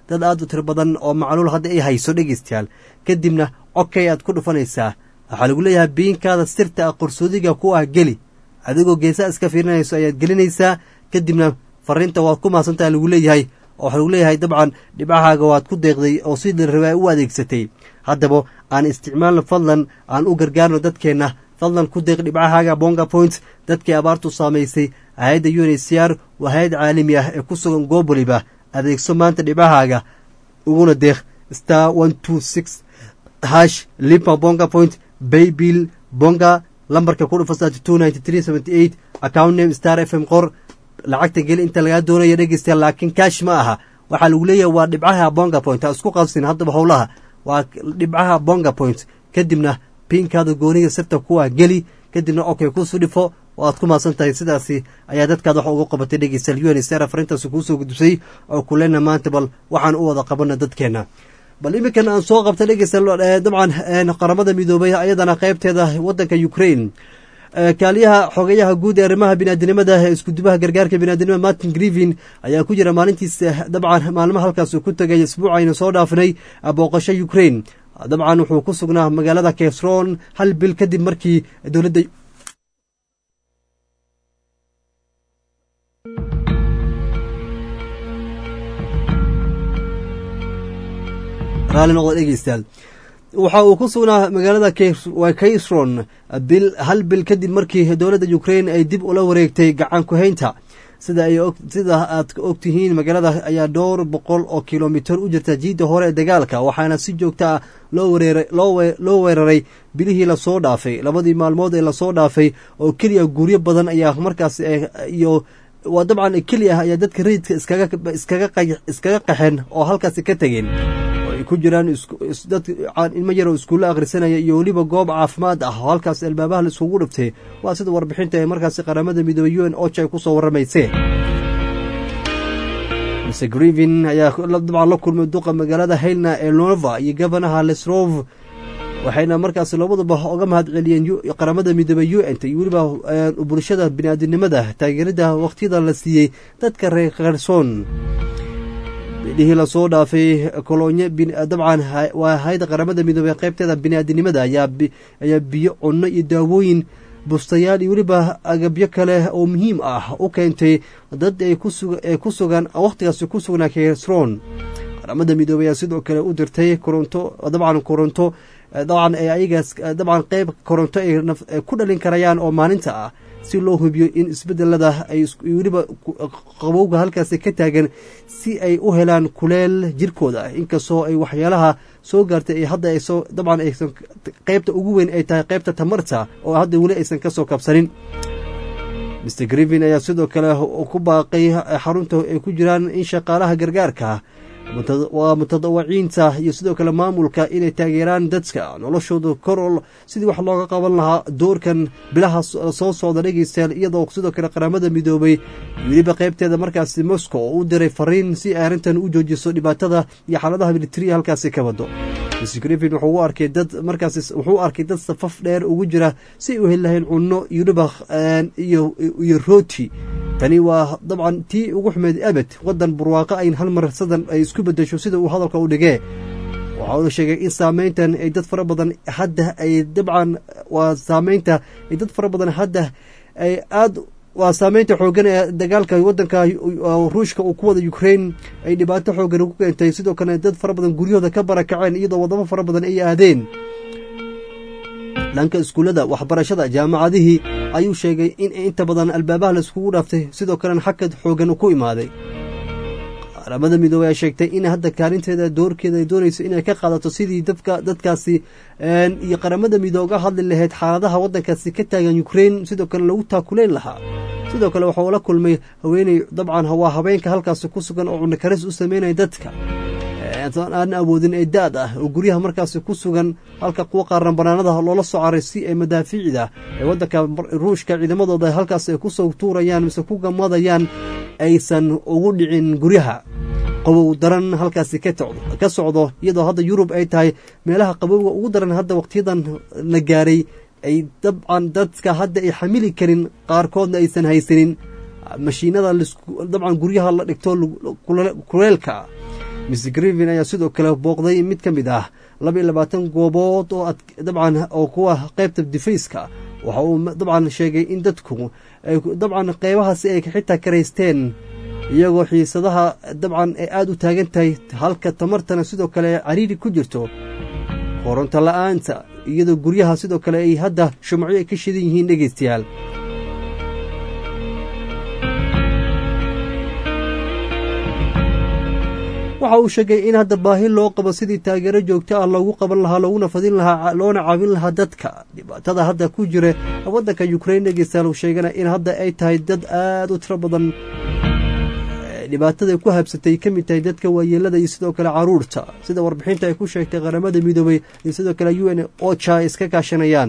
dad aada u tiro badan oo macluul hadda ay hayso dhegeystayaal kadibna codkay aad ku dhufanaysaa waxaa lagu leeyahay biinkaada sirta ah qorsoodiga ku ah geli adigoo geesaa iska fiirinayso ayaad gelinaysaa kadibna fariinta waad ku mahadsantaha lagu leeyahay oo waxaa lagu leeyahay dabcan dhibcahaaga waad ku deeqday oo sidii rabaa u adeegsatay haddaba aan isticmaalno fadlan aan u gargaarno dadkeenna fadlan ku deeq dhibcahaaga bonga point dadkii abaartu saamaysay hay-adda uncr waa hay-ad caalami ah ee ku sugan goob waliba adeegso maanta dhibcahaaga uguna deeq star one two six hash limpa bonga point baybill bonga lambarka ku dhufa two ninety three seventy eight account name star f m qor lacagta geli inta lagaa doonaya dhegeystayaal laakiin kaash ma aha waxaa lagu leeyahay waa dhibcaha bonga point ha isku qabsin haddaba howlaha waa dhibcaha bonga point kadibna piinkaada gooniga sirta kuwa geli kadibna okay kusu dhifo oo aad ku maadsan tahay sidaasi ayaa dadkaad wax uga qabatay dhegeystayaal un sr afarintaasi kuusoo gudbisay oo kulena maanta bal waxaan u wada qabana dadkeena bal iminkan aan soo qabta dhegeystayaal dabcan qaramada midoobay ayadana qeybteeda wadanka ukraine kaaliyaha xogeyaha guud ee arrimaha biniaadinimada ee iskudubaha gargaarka biniadinimada martin grivin ayaa ku jira maalintiisa dabcan maalmaha halkaas ku tagay isbuucaynu soo dhaafinay booqasho ukraine dabcan wuxuu ku sugnaa magaalada kesron hal bil kadib markii dowladda raali noqda dhegeystayaal waxa uu ku sugnaa magaalada kaysron bil hal bil kadib markii dowladda ukraine ay dib ula wareegtay gacan ku-haynta sida ay sida aad og tihiin magaalada ayaa dhowr boqol oo kilomitir u jirta jiidda hore ee dagaalka waxaana si joogta ah loo weeraray bilihii lasoo dhaafay labadii maalmood ee lasoo dhaafay oo keliya guryo badan ayaa markaas iyo waa dabcan keliya ayaa dadka rayidka iskaga qaxeen oo halkaasi ka tegeen ay ku jiraan dad ilmo yaroo iskuulle akhrisanaya iyo weliba goob caafimaad ah oo halkaas albaabaha la iskugu dhiftay waa sida warbixinta ee markaasi qaramada midoobey u n ocha ay ku soo warramayseen mr grivin ayaa dabcan la kulmay duqa magaalada haylna ee nova iyo gofanaha lesrov waxayna markaas labaduba oga mahad celiyeen qaramada midoobey u n t iyo weliba bulshada biniaadinimada taageerada wakhtiyada la siiyey dadka reer kherson bidhihii lasoo dhaafay kolonye dabcan waa hay-ada qaramada midoobey qaybteeda biniaadinimada ayaa biyo cunno iyo daawooyin bustayaal iyo weliba agabyo kale oo muhiim ah u keentay dad ay ku sugan wakhtigaasi ku sugnaa kesron qaramada midoobey ayaa sidoo kale u dirtay koronto dabcan koronto dabcan ayagaas dabcan qeyb koronto ay ku dhalin karayaan oo maalinta ah si loo hubiyo in isbedelada ay weliba qabowga halkaasi ka taagan si ay u helaan kuleel jirkooda inkastoo ay waxyaalaha soo gaartay ay hadda ayso dabcan aysan qeybta ugu weyn ay tahay qeybta tamarta oo hadda weli aysan ka soo kabsanin mr grivin ayaa sidoo kale ku baaqay xarunta ay ku jiraan in shaqaalaha gargaarka waa mutadawaciinta iyo sidoo kale maamulka inay taageeraan dadka noloshooda korol sidii wax looga qaban lahaa doorkan bilaha soo socda dhegeystayaal iyadoo sidoo kale qaramada midoobay weliba qaybteeda markaasi moscow oo u diray fariin si ay arrintan u joojiso dhibaatada iyo xaaladaha militariya halkaasi ka wado mr grivin wuxuu arkay dad markaas wuxuu arkay dad safaf dheer ugu jira si ay u heli lahayn cunno iyo dhibaq iyo rooti tani waa dabcan tii ugu xumeed abed waddan barwaaqo ayn hal mar sadan ay isku bedesho sida uu hadalka u dhigee waxa uu sheegay in saameyntan ay dad fara badan hadda ay dabcan waa saameynta ay dad fara badan hadda ay aad waa saameynta xooggan ee dagaalka waddanka ruushka uu ku wada ukraine ay dhibaato xooggan ugu keentay sidoo kale dad fara badan guryahooda ka barakaceen iyadoo waddamo fara badan ay aadeen dhanka iskuullada waxbarashada jaamacadihii ayuu sheegay in inta badan albaabaha la iskugu dhaaftay sidoo kalena xakad xooggan ku imaaday qaramada midoobey ay sheegtay in hadda kaalinteeda doorkeeda ay doonayso inay ka qaadato sidii dadka dadkaasi iyo qaramada midoobe uga hadli lahayd xaaladaha waddankaasi ka taagan ukraine sidoo kale lagu taakuleyn lahaa sidoo kale waxuu la kulmay haweeney dabcan waa haweenka halkaasi ku sugan oo cunakaris u sameynaya dadka aan awoodin ee da-d ah oo guryaha markaasi ku sugan halka kuwa qaaran banaanada loola soo caray si ay madaafiicda ee waddanka ruushka ciidamadooda halkaas ay kusoo tuurayaan mise ku gamadayaan aysan ugu dhicin guryaha qabow daran halkaasi ka socdo iyadoo hadda yurub ay tahay meelaha qabowga ugu daran hadda waqtiyadan la gaaray ay dabcan dadka hadda ay xamili karin qaarkoodna aysan haysanin mashiinada dabcan guryaha la dhigto kuleelka miss grevin ayaa sidoo kale booqday mid ka mid ah laba iyo labaatan goobood oo dabcan oo kuwa qeybta difayska waxa uu dabcan sheegay in dadku dabcan qeybahaasi ay xitaa karaysteen iyagoo xiisadaha dabcan ay aada u taagan tahay halka tamartana sidoo kale cariiri ku jirto koronto la-aanta iyadoo guryaha sidoo kale ay hadda shumacyo ay ka shidan yihiin dhegaystayaal waxa uu sheegay in hadda baahi loo qabo sidii taageero joogto ah loogu qaban lahaa looguna fadin lahaa loona caawin lahaa dadka dhibaatada hadda ku jira waddanka ukrain dhegeystayaal uu sheegana in hadda ay tahay dad aada u tiro badan dhibaatada ku habsatay ka mid tahay dadka waayeelada iyo sidoo kale caruurta sida warbixinta ay ku sheegtay qaramada midoobay iyo sidoo kale u n ocha ay iska kaashanayaan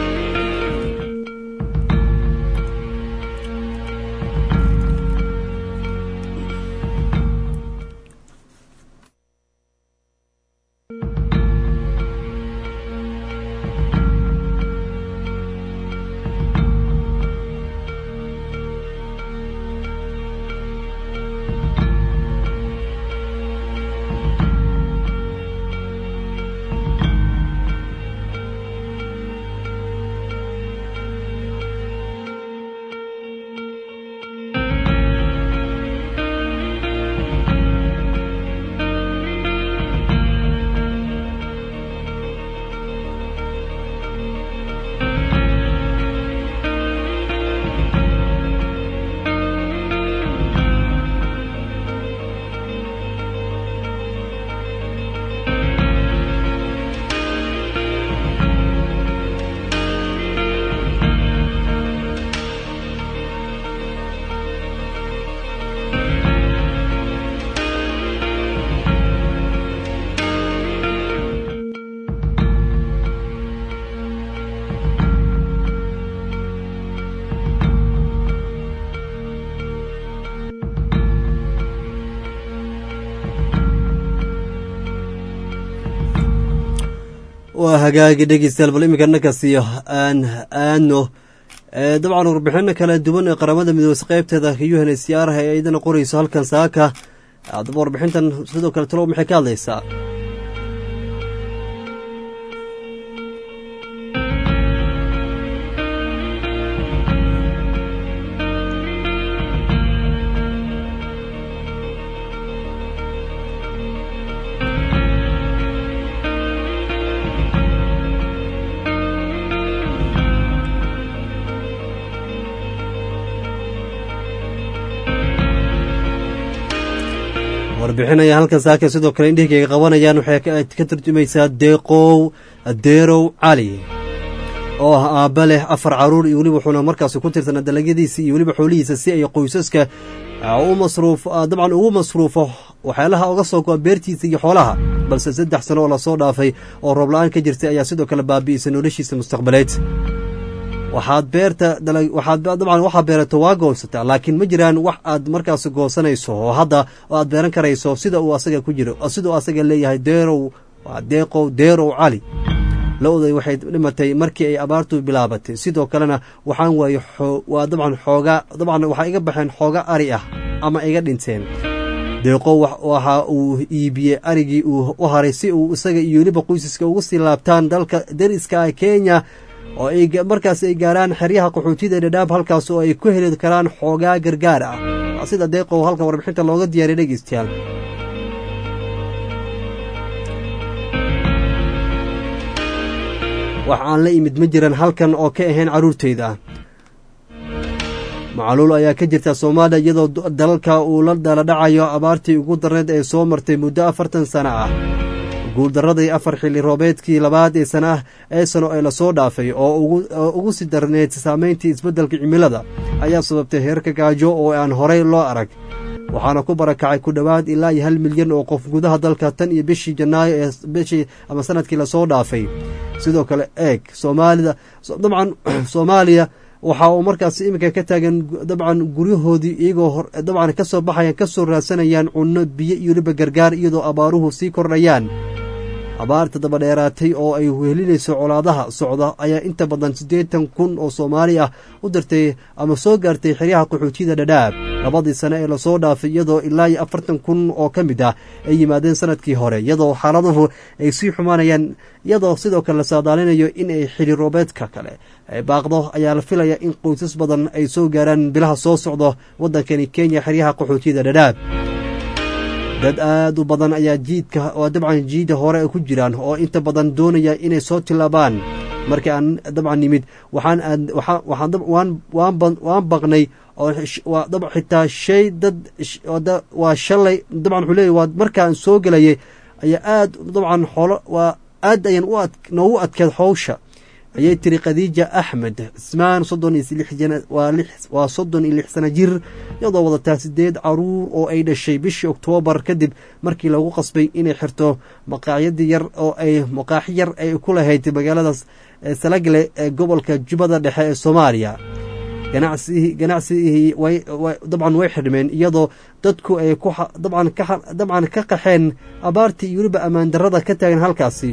waa hagaagi dhegeystayaal bal iminka nakasiyo aan aadno dabcan warbixino kala duwan ee qaramada midoobeysa qeybteeda u n c r ee iyadana qoreyso halkan saaka adaba warbixintan sidoo kale talow maxay ka hadlaysaa warbixinaya halkan saaka sidoo kale indhihigayga qabanayaan waxay ka tarjumaysaa deeqow deerow cali oo ah aabba leh afar caruur iyo weliba wuxuuna markaasi ku tirsanaa dalagyadiisa iyo weliba xoolihiisa si ay qoysaska u masruuf dabcan ugu masruufo waxyaalaha uga soo go-a beertiisa iyo xoolaha balse saddex sano oo lasoo dhaafay oo roob-la-aan ka jirtay ayaa sidoo kale baabi'isay noloshiisa mustaqbaleed waxaad beerta waxaad dabcan waxaa beerato waa goosataa laakiin ma jiraan wax aad markaas goosanayso oo hadda oo aad beeran karayso sida uu asaga ku jiro sida uu asaga leeyahay deerow waa deeqow deerow cali lo-day waxay dhimatay markii ay abaartu bilaabatay sidoo kalena waxaan waaye waa dabcan xoogaa dabcan waxaa iga baxeen xooga ari ah ama iga dhinteen deeqow waxa uu iibiyey arigii uu u haray si uu isaga iyo weliba qoysaska ugu sii laabtaan dalka dariska ah kenya oo ay markaas ay gaaraan xeryaha qaxootida dhadhaab halkaas oo ay ku heli karaan xoogaa gargaar ah waa sida deeqow halkan warbixinta looga diyaariya dhegeystayaal wax aan la imid ma jiran halkan oo ka ahayn carruurtayda macaluul ayaa ka jirta soomaaliya iyadoo dalalka uu la daladhacayo abaartii ugu darneed ee soo martay muddo afartan sano ah guuldaradii afar xilli roobeedkii labaad ee sana ee sano ee lasoo dhaafay oo ugu sii darneed saameyntii isbeddelka cimilada ayaa sababtay heerka gaajo oo aan horey loo arag waxaana ku barakacay ku dhowaad ilaa iyo hal milyan oo qof gudaha dalka tan iyo bishii janaayo ee bishii ama sanadkii lasoo dhaafay sidoo kale eeg soomaalida dabcan soomaaliya waxa uu markaas iminka ka taagan dabcan guryahoodii iyagoo dabcan ka soo baxayaan ka soo raadsanayaan cunno biyo iyo weliba gargaar iyadoo abaaruhu sii kordhayaan abaarta dabadheeraatay oo ay wehelinayso colaadaha socda ayaa inta badan siddeetan kun oo soomaali ah u dirtay ama soo gaartay xeryaha qaxootiyada dhadhaab labadii sane ee lasoo dhaafay iyadoo ilaa iyo afartan kun oo ka mid ah ay yimaadeen sanadkii hore iyadoo xaaladuhu ay sii xumaanayaan iyadoo sidoo kale la saadaalinayo in ay xili roobeedka kale ay baaqdo ayaa la filaya in qoysas badan ay soo gaaraan bilaha soo socdo waddankani kenya xeryaha qaxootiyada dhadhaab dad aad u badan ayaa jiidka oo dabcan jiida hore ku jiraan oo inta badan doonaya inay soo tilaabaan markii aan dabcan nimid waxaan aad waxaa waxaan dab waan waan ban waan baqnay oo waa dab xitaa shay dad waa shalay dabcan wuxuu leeyahy waa markaan soo gelayay ayaa aad dabcan xoolo waa aad ayaan u ad noogu adkeed howsha ayay tiri khadiija axmed cismaan soddon iyo lix jana waa lix waa soddon iyo lix sana jir iyadoo wadataa sideed caruur oo ay dhashay bishii oktoobar kadib markii lagu qasbay inay xirto maqaacyadii yar oo ay maqaaxi yar ay ku lahayd magaaladaas salagle ee gobolka jubbada dhexe ee soomaaliya ganacsi ganacsigii way dabcan way xidhmeen iyadoo dadku ay ku dabcan ka dabcan ka qaxeen abaartii iyo weliba ammaan darrada ka taagan halkaasi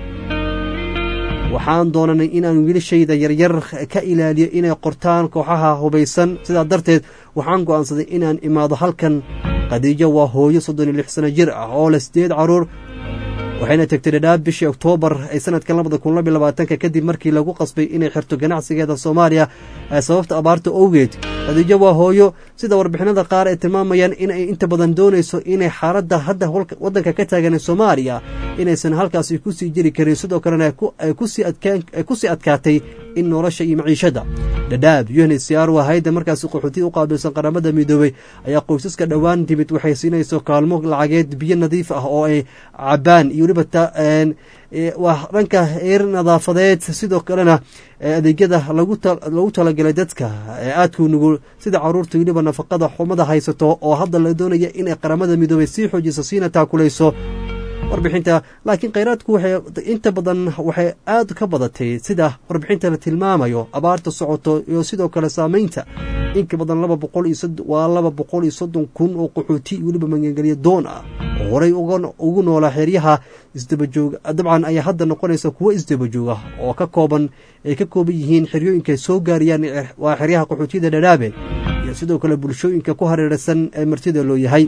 waxaan doonanay inaan wiilashayda yaryar ka ilaaliyo inay qortaan kooxaha hubaysan sidaa darteed waxaan go'aansaday inaan imaado halkan khadiijo waa hooyo soddon iyo lix sano jir ah oo leh sideed carruur waxayna tegtay dhadhaab bishii oktoobar ee sanadkan labada kun labiyo labaatanka kadib markii lagu qasbay inay xirto ganacsigeeda soomaaliya ee sababta abaarta owgeed khadiijo waa hooyo sida warbixinada qaar ay tilmaamayaan inay inta badan doonayso inay xaaladda hadda waddanka ka taagan ee soomaaliya inaysan halkaasi ku sii jiri karin sidoo kalena ay ku sii adkaatay in nolosha iyo maciishada dhadhaab unhcr waa hayadda markaasi qaxootiya u qaabilsan qaramada midoobey ayaa qoysaska dhowaan timid waxay siinayso kaalmo lacageed biyo nadiif ah oo ay cabaan iyo weliba waa dhanka eer nadaafadeed sidoo kalena adeegyada lagu talagalay dadka ee aadkuu nugul sida caruurta weliba nafaqada xumada haysato oo hadda la doonaya inay qaramada midoobey sii xoojiso siina taakulayso warbixinta laakiin khayraadku waxay inta badan waxay aad ka badatay sida warbixinta la tilmaamayo abaarta socoto iyo sidoo kale saamaynta inka badan laba boqol iyo waa laba boqol iyo soddon kun oo qaxooti weliba magangelya doon ah oo horey ugu noolaa xeryaha isdabajoog dabcan ayaa hadda noqonaysa kuwo isdabajooga oo ka kooban ay ka kooban yihiin xeryooyinka soo gaarayaan waa xeryaha qaxootiyada dhadhaabe iyo sidoo kale bulshooyinka ku hareeraysan ee martida loo yahay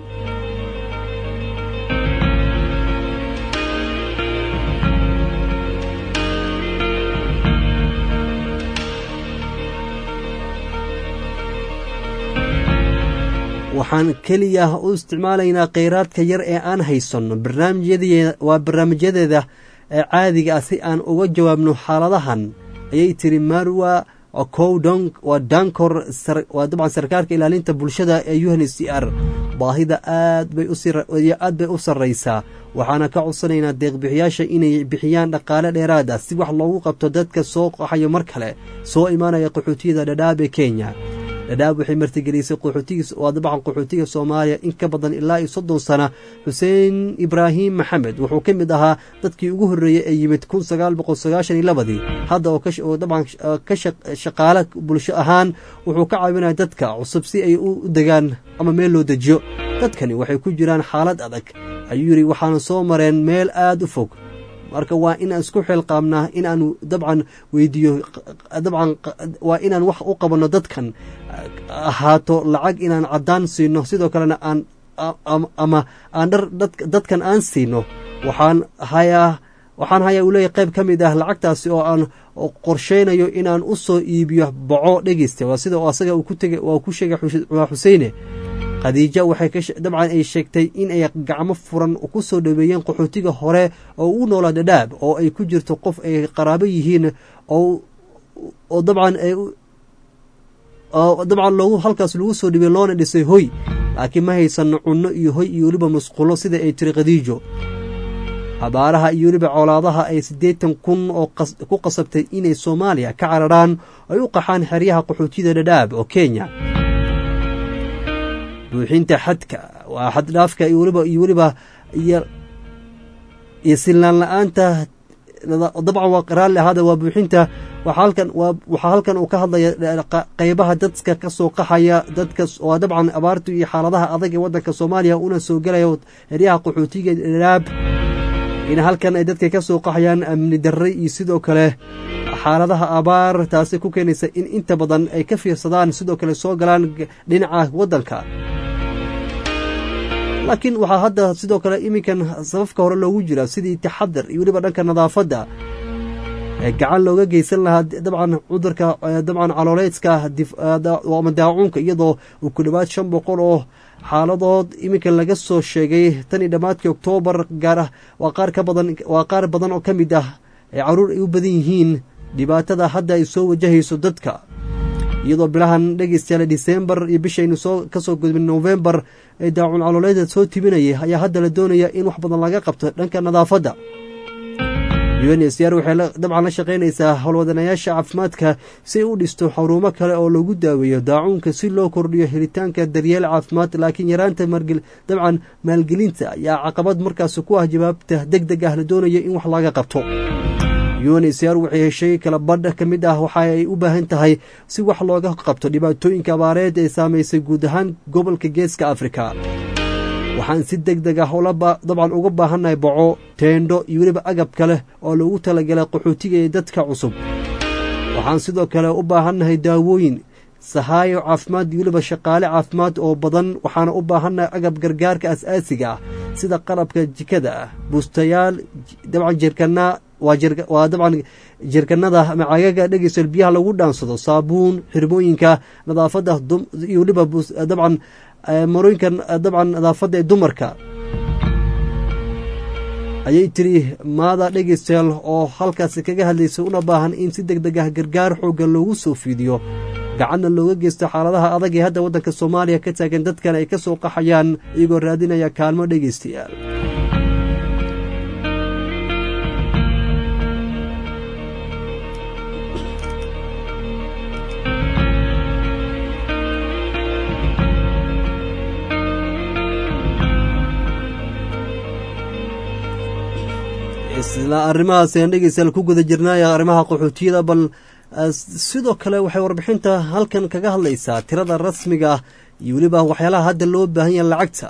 waxaan keliya u isticmaalaynaa kheyraadka yar ee aan haysanno waa barnaamijyadeeda ee caadiga ah si aan uga jawaabno xaaladahan ayay tiri marwa cowdong waa dankor waa dabcan sarkaalka ilaalinta bulshada ee un c r baahida aad bay aad bay u sarraysaa waxaana ka codsanaynaa deeqbixiyaasha inay bixiyaan dhaqaale dheeraad ah si wax loogu qabto dadka soo qaxayo mar kale soo imaanaya qaxootiyada dhadhaab ee kenya dhadhaab waxay martigelisay qaxootiga waa dabcan qaxootiga soomaaliya in ka badan ilaa iyo soddon sana xuseen ibraahim maxamed wuxuu ka mid ahaa dadkii ugu horreeyey ee yimid kun sagaal boqol sagaashan iyo labadii hadda oo dabcan ka shaqaale bulsho ahaan wuxuu ka caawinaya dadka cusub si ay u degaan ama meel loo dejiyo dadkani waxay ku jiraan xaalad adag ayuu yidhi waxaana soo mareen meel aad u fog marka waa inaan isku xilqaabnaa inaanu dabcan weydiiyo dabcan waa inaan wax u qabanno dadkan ahaato lacag inaan caddaan siino sidoo kalena aan ama aan dhar dadkan aan siino waxaan hayaa waxaan hayaa uu leeyahy qayb ka mid ah lacagtaasi oo aan qorsheynayo inaan u soo iibiyo boco dhegeysta waa sida asaga uu ku tegay waa ku sheegay waa xuseyne khadiija waxay dabcan ay sheegtay in ay gacmo furan ku soo dhoweeyeen qaxootiga hore oo ugu noolaa dhadhaab oo ay ku jirto qof ay qaraabo yihiin oo dabcan oo dabcan loogu halkaas lagu soo dhibay loona dhisay hoy laakiin ma haysano cunno iyo hoy iyo weliba musqulo sida ay tiri khadiijo abaaraha iyo weliba colaadaha ay siddeetan kun oo ku qasabtay inay soomaaliya ka cararaan ay u qaxaan xeryaha qaxootiyada dhadhaab oo kenya buuxinta xadka waa xaddhaafka iyo weliba iyo weliba iyo iyo sillaan la-aanta dabcan waa raalli ahaada waa buuxinta waxaa halkan waa waxaa halkan uu ka hadlaya qeybaha dadka ka soo qaxaya dadka waa dabcan abaartu iyo xaaladaha adag ee waddanka soomaaliya una soo gelaya heryaha qaxootiga dharaab in halkan ay dadka ka soo qaxayaan amni darre iyo sidoo kale xaaladaha abaar taasi ku keenaysa in inta badan ay ka fiirsadaan sidoo kale soo galaan dhinaca waddanka laakiin waxaa hadda sidoo kale iminkan sababka hore loogu jira sidii taxadar iyo weliba dhanka nadaafadda gacan looga geysan lahaa dabcan cudurka dabcan calooleedka ama daacuunka iyadoo uu ku dhowaad shan boqol oo xaaladood iminka laga soo sheegay tan iyo dhammaadkii oktoobar gaar ah waa qaar ka badan waa qaar badan oo ka mid ah ay caruur ay u badan yihiin dhibaatada hadda ay soo wajahayso dadka iyadoo bilahan dhegeystayaal disembar iyo bishaynu soo ka soo gudbin novembar ee daacun calooleeda soo tibinayay ayaa hadda la doonaya in wax badan laga qabto dhanka nadaafadda unsr waxay dabcan la shaqaynaysaa howlwadanayaasha caafimaadka si ay u dhisto xarumo kale oo lagu daaweeyo daacuunka si loo kordhiyo helitaanka daryeel caafimaad laakiin yaraanta dabcan maalgelinta ayaa caqabad markaas ku ah jawaabta deg deg ah la doonaya in wax laga qabto unsr waxay heshay kala badh ka mid ah waxa ay u baahan tahay si wax looga qabto dhibaatooyinka abaareed ee saamaysay guud ahaan gobolka geeska afrika waxaan si deg deg ah dabcan uga baahannahay boco teendho iyo weliba agab kale oo loogu talagalay qaxootiga ee dadka cusub waxaan sidoo kale u baahannahay daawooyin sahaayo caafimaad iyo weliba shaqaale caafimaad oo badan waxaana u baahannahay agab gargaarka as-aasiga ah sida qalabka jikada ah buustayaal dabcan jirkana waa dabcan jirkanada ama cagaga dhegeysal biyaha lagu dhaansado saabuun xirmooyinka nadaafadda iyo weliba dabcan marooyinkan dabcan nadaafadda ee dumarka ayay tiri maada dhegeystayaal oo halkaasi kaga hadlaysay una baahan in si deg deg ah gargaar xooggan loogu soo fiidiyo gacanna looga geysto xaaladaha adag ee hadda waddanka soomaaliya ka taagan dadkan ay ka soo qaxayaan iyagoo raadinaya kaalmo dhegeystayaal isla arrimahaas ayaan dhegeystayaal ku guda jirnay arrimaha qaxootiyada bal sidoo kale waxay warbixinta halkan kaga hadlaysaa tirada rasmiga ah iyo weliba waxyaalaha hadda loo baahan yaha lacagta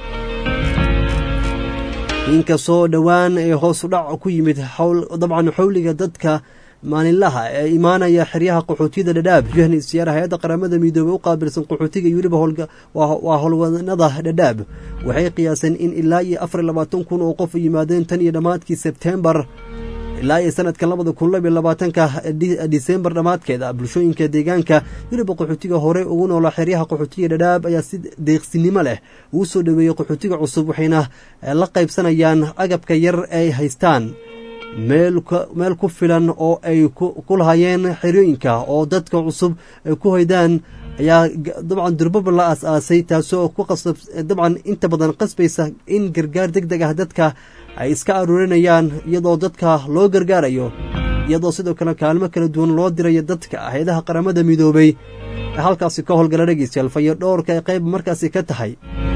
inkastoo dhowaan ee hoos u dhac ku yimid dabcan xowliga dadka maalinlaha ee imaanaya xeryaha qaxootiyada dhadhaab yohani siyaara hay-adda qaramada midoobey u qaabilsan qaxootiga iyo weliba waa howlwadanada dhadhaab waxay qiyaaseen in ilaa iyo afar labaatan kun oo qof yimaadeen tan iyo dhammaadkii sebtembar ilaa iyo sanadka labada kun labiyo labaatanka disembar dhammaadkeeda bulshooyinka deegaanka weliba qaxootiga hore ugu noolaa xeryaha qaxootiga dhadhaab ayaa si deeqsinimo leh ugu soo dhoweeyey qaxootiga cusub waxayna la qaybsanayaan agabka yar ay haystaan meel ku filan oo ay ku lahayeen xerooyinka oo dadka cusub ay ku hoydaan ayaa dabcan durbaba la aas-aasay taasoo ku qasab dabcan inta badan qasbaysa in gargaar deg deg ah dadka ay iska aruurinayaan iyadoo dadka loo gargaarayo iyadoo sidoo kale kaalmo kala duwan loo dirayo dadka hay-adaha qaramada midoobey ee halkaasi ka howlgala dhegeystayaal fayo dhowrka ay qayb markaasi ka tahay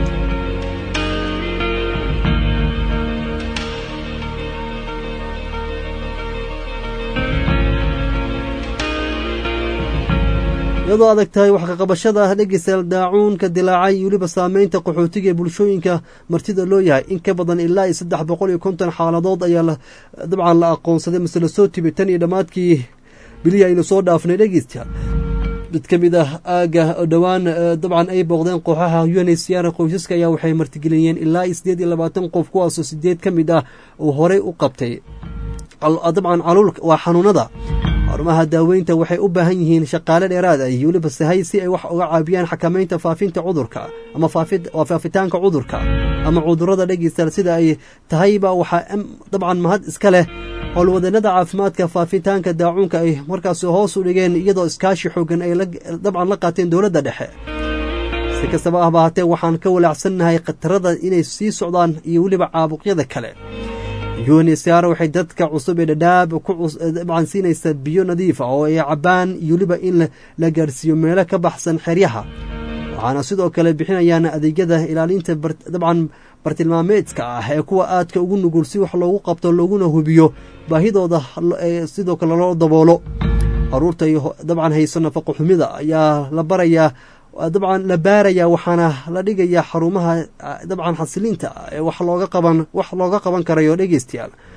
iyadoo adag tahay wax kaqabashada dhegeystayaal daacuunka dilaacay iyo weliba saameynta qaxootiga ee bulshooyinka martida loo yahay in ka badan ilaa iyo saddex boqol iyo konton xaaladood ayaa dabcan la aqoonsaday mase lasoo tibay tan iyo dhammaadkii bilihii aynu soo dhaafnay dhegeystayaal mid ka mid ah aaga dhowaan dabcan ay booqdeen kooxaha unhcr qoysaska ayaa waxay martigeliyeen ilaa iyo siddeed iyo labaatan qof kuwaasoo sideed ka mid ah uu horey u qabtay dabcan caluul waa xanuunada xarumaha daaweynta waxay u baahan yihiin shaqaale dheeraad ah iyo weliba sahay si ay wax uga caabiyaan xakamaynta faafinta cudurka ama faafitaanka cudurka ama cudurada dhegeystayaal sida ay tahayba waxaa dabcan mahad iska leh howlwadanada caafimaadka faafitaanka daacuunka ay markaasi hoos u dhigeen iyadoo iskaashi xoogan ay dabcan la qaateen dowladda dhexe si kastaba ahba hatee waxaan ka walaacsannahay khatarada inay sii socdaan iyo weliba caabuqyada kale unsr waxay dadka cusub ee dhadhaab dabcan siinaysa biyo nadiifa oo ay cabaan iyo weliba in la gaarsiiyo meelo ka baxsan xeryaha waxaana sidoo kale bixinayaan adeegyada ilaalinta dabcan bartilmaameedka ah ee kuwa aadka ugu nugul si wax loogu qabto looguna hubiyo baahidooda sidoo kale loo daboolo caruurta dabcan hayso nafaqo xumida ayaa la barayaa dabcan la baarayaa waxaana la dhigayaa xarumaha dabcan xasilinta ee wax looga qaban wax looga qaban karayo dhegeystayaal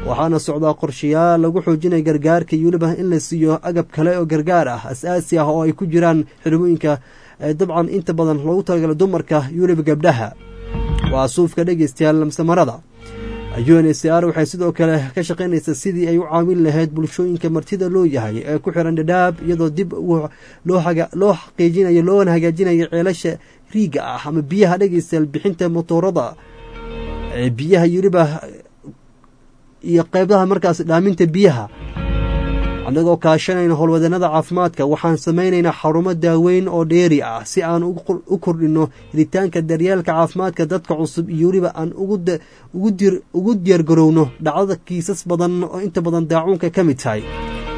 waxaana socdaa qorshayaal lagu xoojinaya gargaarka iyo weliba in la siiyo agab kale oo gargaar ah as-aasi ah oo ay ku jiraan xirmooyinka dabcan inta badan loogu talagala dumarka iyo weliba gabdhaha waa suufka dhegeystayaal lamsamarada u n c r waxay sidoo kale ka shaqaynaysaa sidii ay u caawin lahayd bulshooyinka martida loo yahay ee ku xiran dhadhaab iyadoo dib loo xaqiijinayo loona hagaajinayo ceelasha riiga ah ama biyaha dhegeystayaal bixinta motoorada biyaha iyo weliba iyo qeybaha markaas dhaaminta biyaha annagoo kaashanayna howlwadanada caafimaadka waxaan samaynaynaa xarumo daaweyn oo dheeri ah si aan u kordhino helitaanka daryeelka caafimaadka dadka cusub iyo weliba aan ugu diyaargarowno dhacdada kiisas badan oo inta badan daacuunka ka mid tahay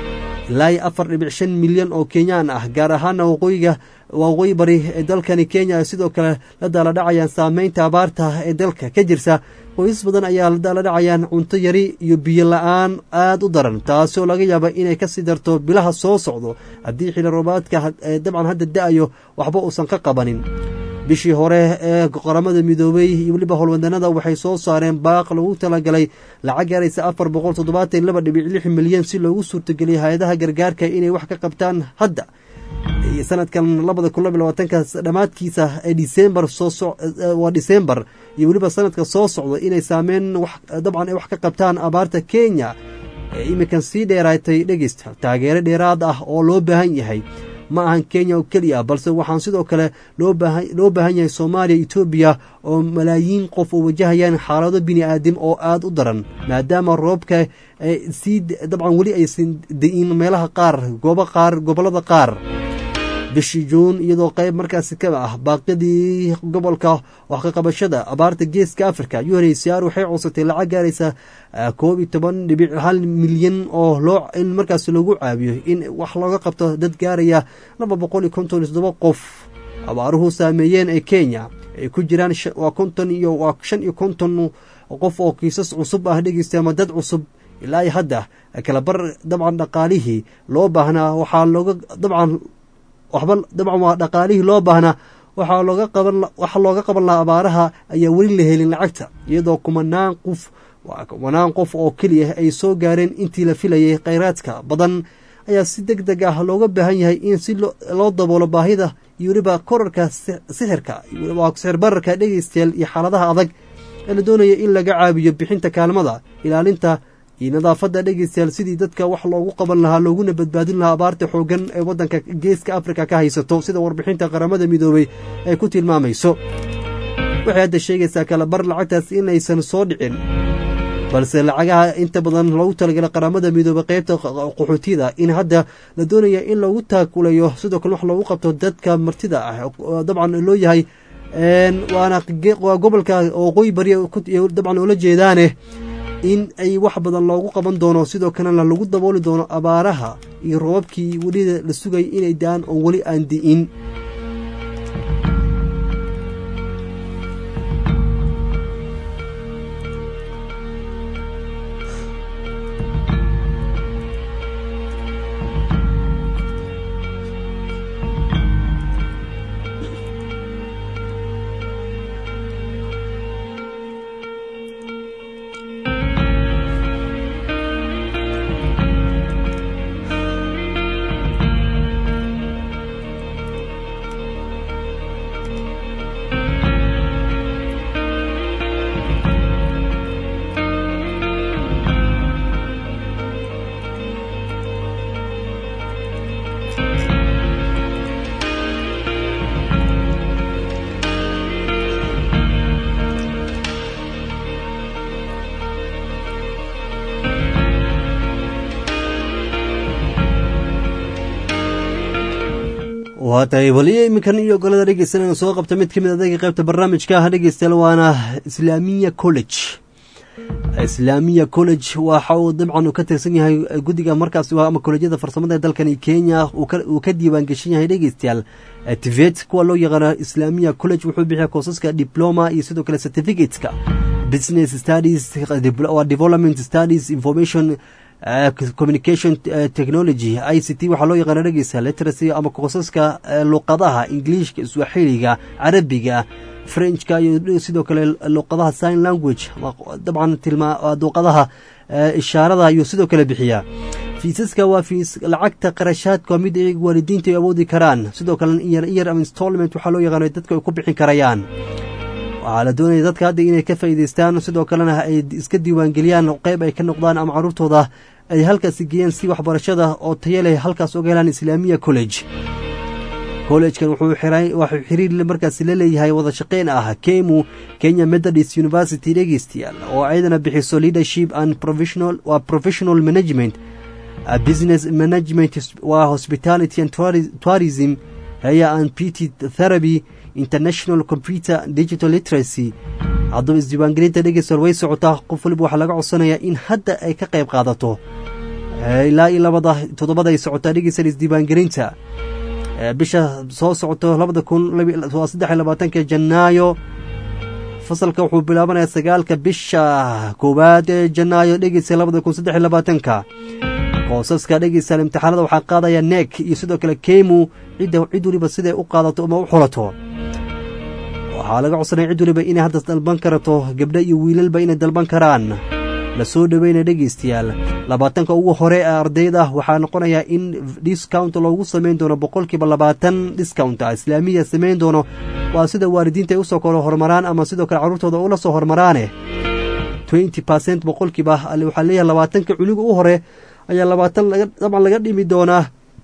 ilaa iyo afar dhibic shan milyan oo kenyaan ah gaar ahaana waqooyiga waqooyi bari ee dalkani kenya sidoo kale la daaladhacayaan saameynta abaarta ee dalka ka jirta qoysas badan ayaa la daaladhacayaan cunto yari iyo biyo la-aan aada u daran taasoo laga yaaba inay kasii darto bilaha soo socdo haddii xili roobaadka dabcan hadda da-ayo waxba uusan ka qabanin bishii hore ee qaramada midoobey iyo weliba howlwadanada waxay soo saareen baaq lagu talagalay lacag gaaraysa afar boqol toddobaatan laba dhibic lix milyan si loogu suurtageliyo hay-adaha gargaarka inay wax ka qabtaan hadda sanadkan labada kun labiy labaatanka dhammaadkiisa ee disembar soowaa disembar iyo weliba sanadka soo socda inay saameyn dabcan ay wax ka qabtaan abaarta kenya ee iminkan sii dheeraatay dhegeysta taageero dheeraad ah oo loo baahan yahay ma ahan kenya oo keliya balse waxaan sidoo kale loo baahan yahay soomaaliya etoobiya oo malaayiin qof oo wajahayaan xaalado bini aadim oo aada u daran maadaama roobka sii dabcan weli aysan da-in meelaha qaar goobo qaar gobollada qaar bishii juun iyadoo qayb markaasi ka ah baaqyadii gobolka wax ka qabashada abaarta geeska africa unhcr waxay codsatay lacag gaaraysa koob iyo toban dhibic hal milyan oo loo in markaas lagu caawiyo in wax looga qabto dad gaaraya laba boqol iyo konton iyo toddoba qof abaaruhu saameeyeen ee kenya ay ku jiraan waa konton iyo waa shan iyo konton qof oo kiisas cusub ah dhegeysta ama dad cusub ilaa iyo hadda kalabar dabcan dhaqaalihii loo baahnaa waxaa looga dabcan waxba dabcan waa dhaqaalihii loo baahnaa waxaa looga qaban waxa looga qaban lahaa abaaraha ayaa weli la helin lacagta iyadoo kumanaan qof waa kumanaan qof oo keliya ay soo gaareen intii la filayay kheyraadka badan ayaa si deg deg ah looga baahan yahay in si loo daboolo baahida iyo weliba korarka sixirka waa sixir bararka dhegeystayaal iyo xaaladaha adag ee la doonaya in laga caabiyo bixinta kaalmada ilaalinta iyo nadaafadda dhegeystayaal sidii dadka wax loogu qaban lahaa looguna badbaadin lahaa abaarta xooggan ee waddanka geeska afrika ka haysato sida warbixinta qaramada midoobey ay ku tilmaamayso waxay hadda sheegaysaa kalabar lacagtaas inaysan soo dhicin balse lacagaha inta badan loogu talagalay qaramada midoobey qeybta qaxootiyada in hadda la doonaya in lagu taakulayo sidoo kale wax loogu qabto dadka martida ah dabcan loo yahay waana waa gobolka waqooyi bari dabcan oola jeedaane in ay wax badan loogu qaban doono sidoo kalena lagu dabooli doono abaaraha iyo roobabkii welida la sugay inay daan oo weli aan di'in waa tahay waliyo iminkan iyo golada dhegeysanayna soo qabta mid ka mid adayga qaybta barnaamijka ah dhegeystayaal waana islaamiya college islaamiya college waxa uu dabcan uu ka tirsan yahay guddiga markaas ama kolejyada farsamada ee dalkani kenya uu ka diiwaan geshan yahay dhegeystayaal tivet kuwa loo yaqaano islaamiya college wuxuu bixiya koosaska diploma iyo sidoo kale certificateska business studies development studies information communication technology i c t waxaa loo yaqaana dhegeysa literacy ama koosaska luqadaha ingiliishka swaxiliga carabiga frenchka iyo sidoo kale luqadaha sign language dabcan tilmaa luqadaha ishaarada ayuu sidoo kale bixiyaa fiisaska waa fiis lacagta qarashaadka waa mid ay waalidiinta ay awoodi karaan sidoo kalena iyar iyar ama installment waxaa loo yaqaano dadka ay ku bixin karayaan waxaa la doonaya dadka hadda inay ka faa'iidaystaan sidoo kalena ay iska diiwaangeliyaan qeyb ay ka noqdaan ama carruurtooda ay halkaasi geeyaan si waxbarashada oo tayo leh halkaas uga helaan islaamiya college kollegekan wuxuu waxuu xiriir markaasi la leeyahay wada shaqeyn ah kemu kenya methodist university dhegeystayaal oo ayadana bixiso leadership and professional waa professional management business management waa hospitality and tourism haya and pt therapy international computer digital literacy haddaba isdiiwaangelinta dhegeystayaal way socotaa qof waliba waxaa laga codsanayaa in hadda ay ka qayb qaadato ilaa iyo labada toddobada ay socotaa dhegeystayaal isdiiwaangelinta bisha soo socoto labada kun saddex iyo labaatanka janaayo fasalka wuxuu bilaabanayaa sagaalka bisha koowaad ee janaayo dhegeysa labada kun saddex iyo labaatanka qoosaska dhegeystayaal imtixaanada waxaa qaadaya nek iyo sidoo kale kemu cidda cid waliba siday u qaadato ama u xulato waxaa laga codsanaya cid waliba inay hadda dalban karato gabdho iyo wiilalba inay dalban karaan la soo dhoweynaya dhegeystayaal labaatanka ugu hore ee ardayda waxaa noqonayaa in discount loogu samayn doono boqolkiiba labaatan discount islaamiya samayn doono waa sida waalidiinta ay usoo kala hormaraan ama sidoo kale carruurtooda ula soo hormaraane twenty percent boqolkiiba waxaa leeyahay labaatanka cunuga u hore ayaa labaatan dabcan laga dhimi doonaa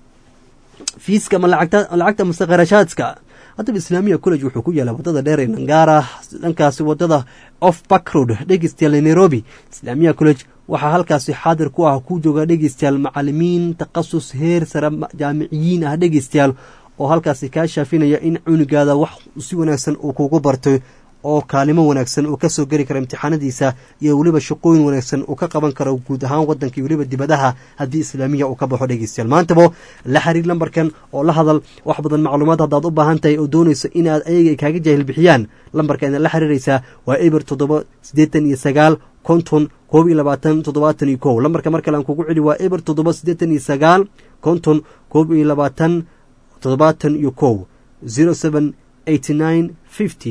fiiska ama lacagta mase kharashaadka haddaba islaamiya college wuxuu ku yaala wadada dheer ee nangaara dhankaasi wadada off backroad dhegeystayaal nairobi islaamiya college waxaa halkaasi xaadir ku ah ku jooga dhegeystayaal macalimiin takhasus heer sare jaamiciyiin ah dhegeystayaal oo halkaasi kaa shaafinaya in cunugaada wax si wanaagsan uu kugu bartay oo kaalimo wanaagsan uu kasoo geli karo imtixaanadiisa iyo weliba shaqooyin wanaagsan uu ka qaban karo guud ahaan wadanka iyo weliba dibadaha haddii islaamiya uu ka baxo dhegeystayaal maantaba la xiriir lambarkan oo la hadal wax badan macluumaad haddaad u baahan tahay oo doonayso inaad ayaga ay kaaga jaahil bixiyaan lambarka inaad la xiriiraysaa waa eber toddoba siddeetan iyo sagaal konton koob iyo labaatan toddobaatan iyo kow lambarka mar kale aan kugu celi waa eber toddoba siddeetan iyo sagaal konton koob iyo labaatan toddobaatan iyo kow zero seven eighty nine fifty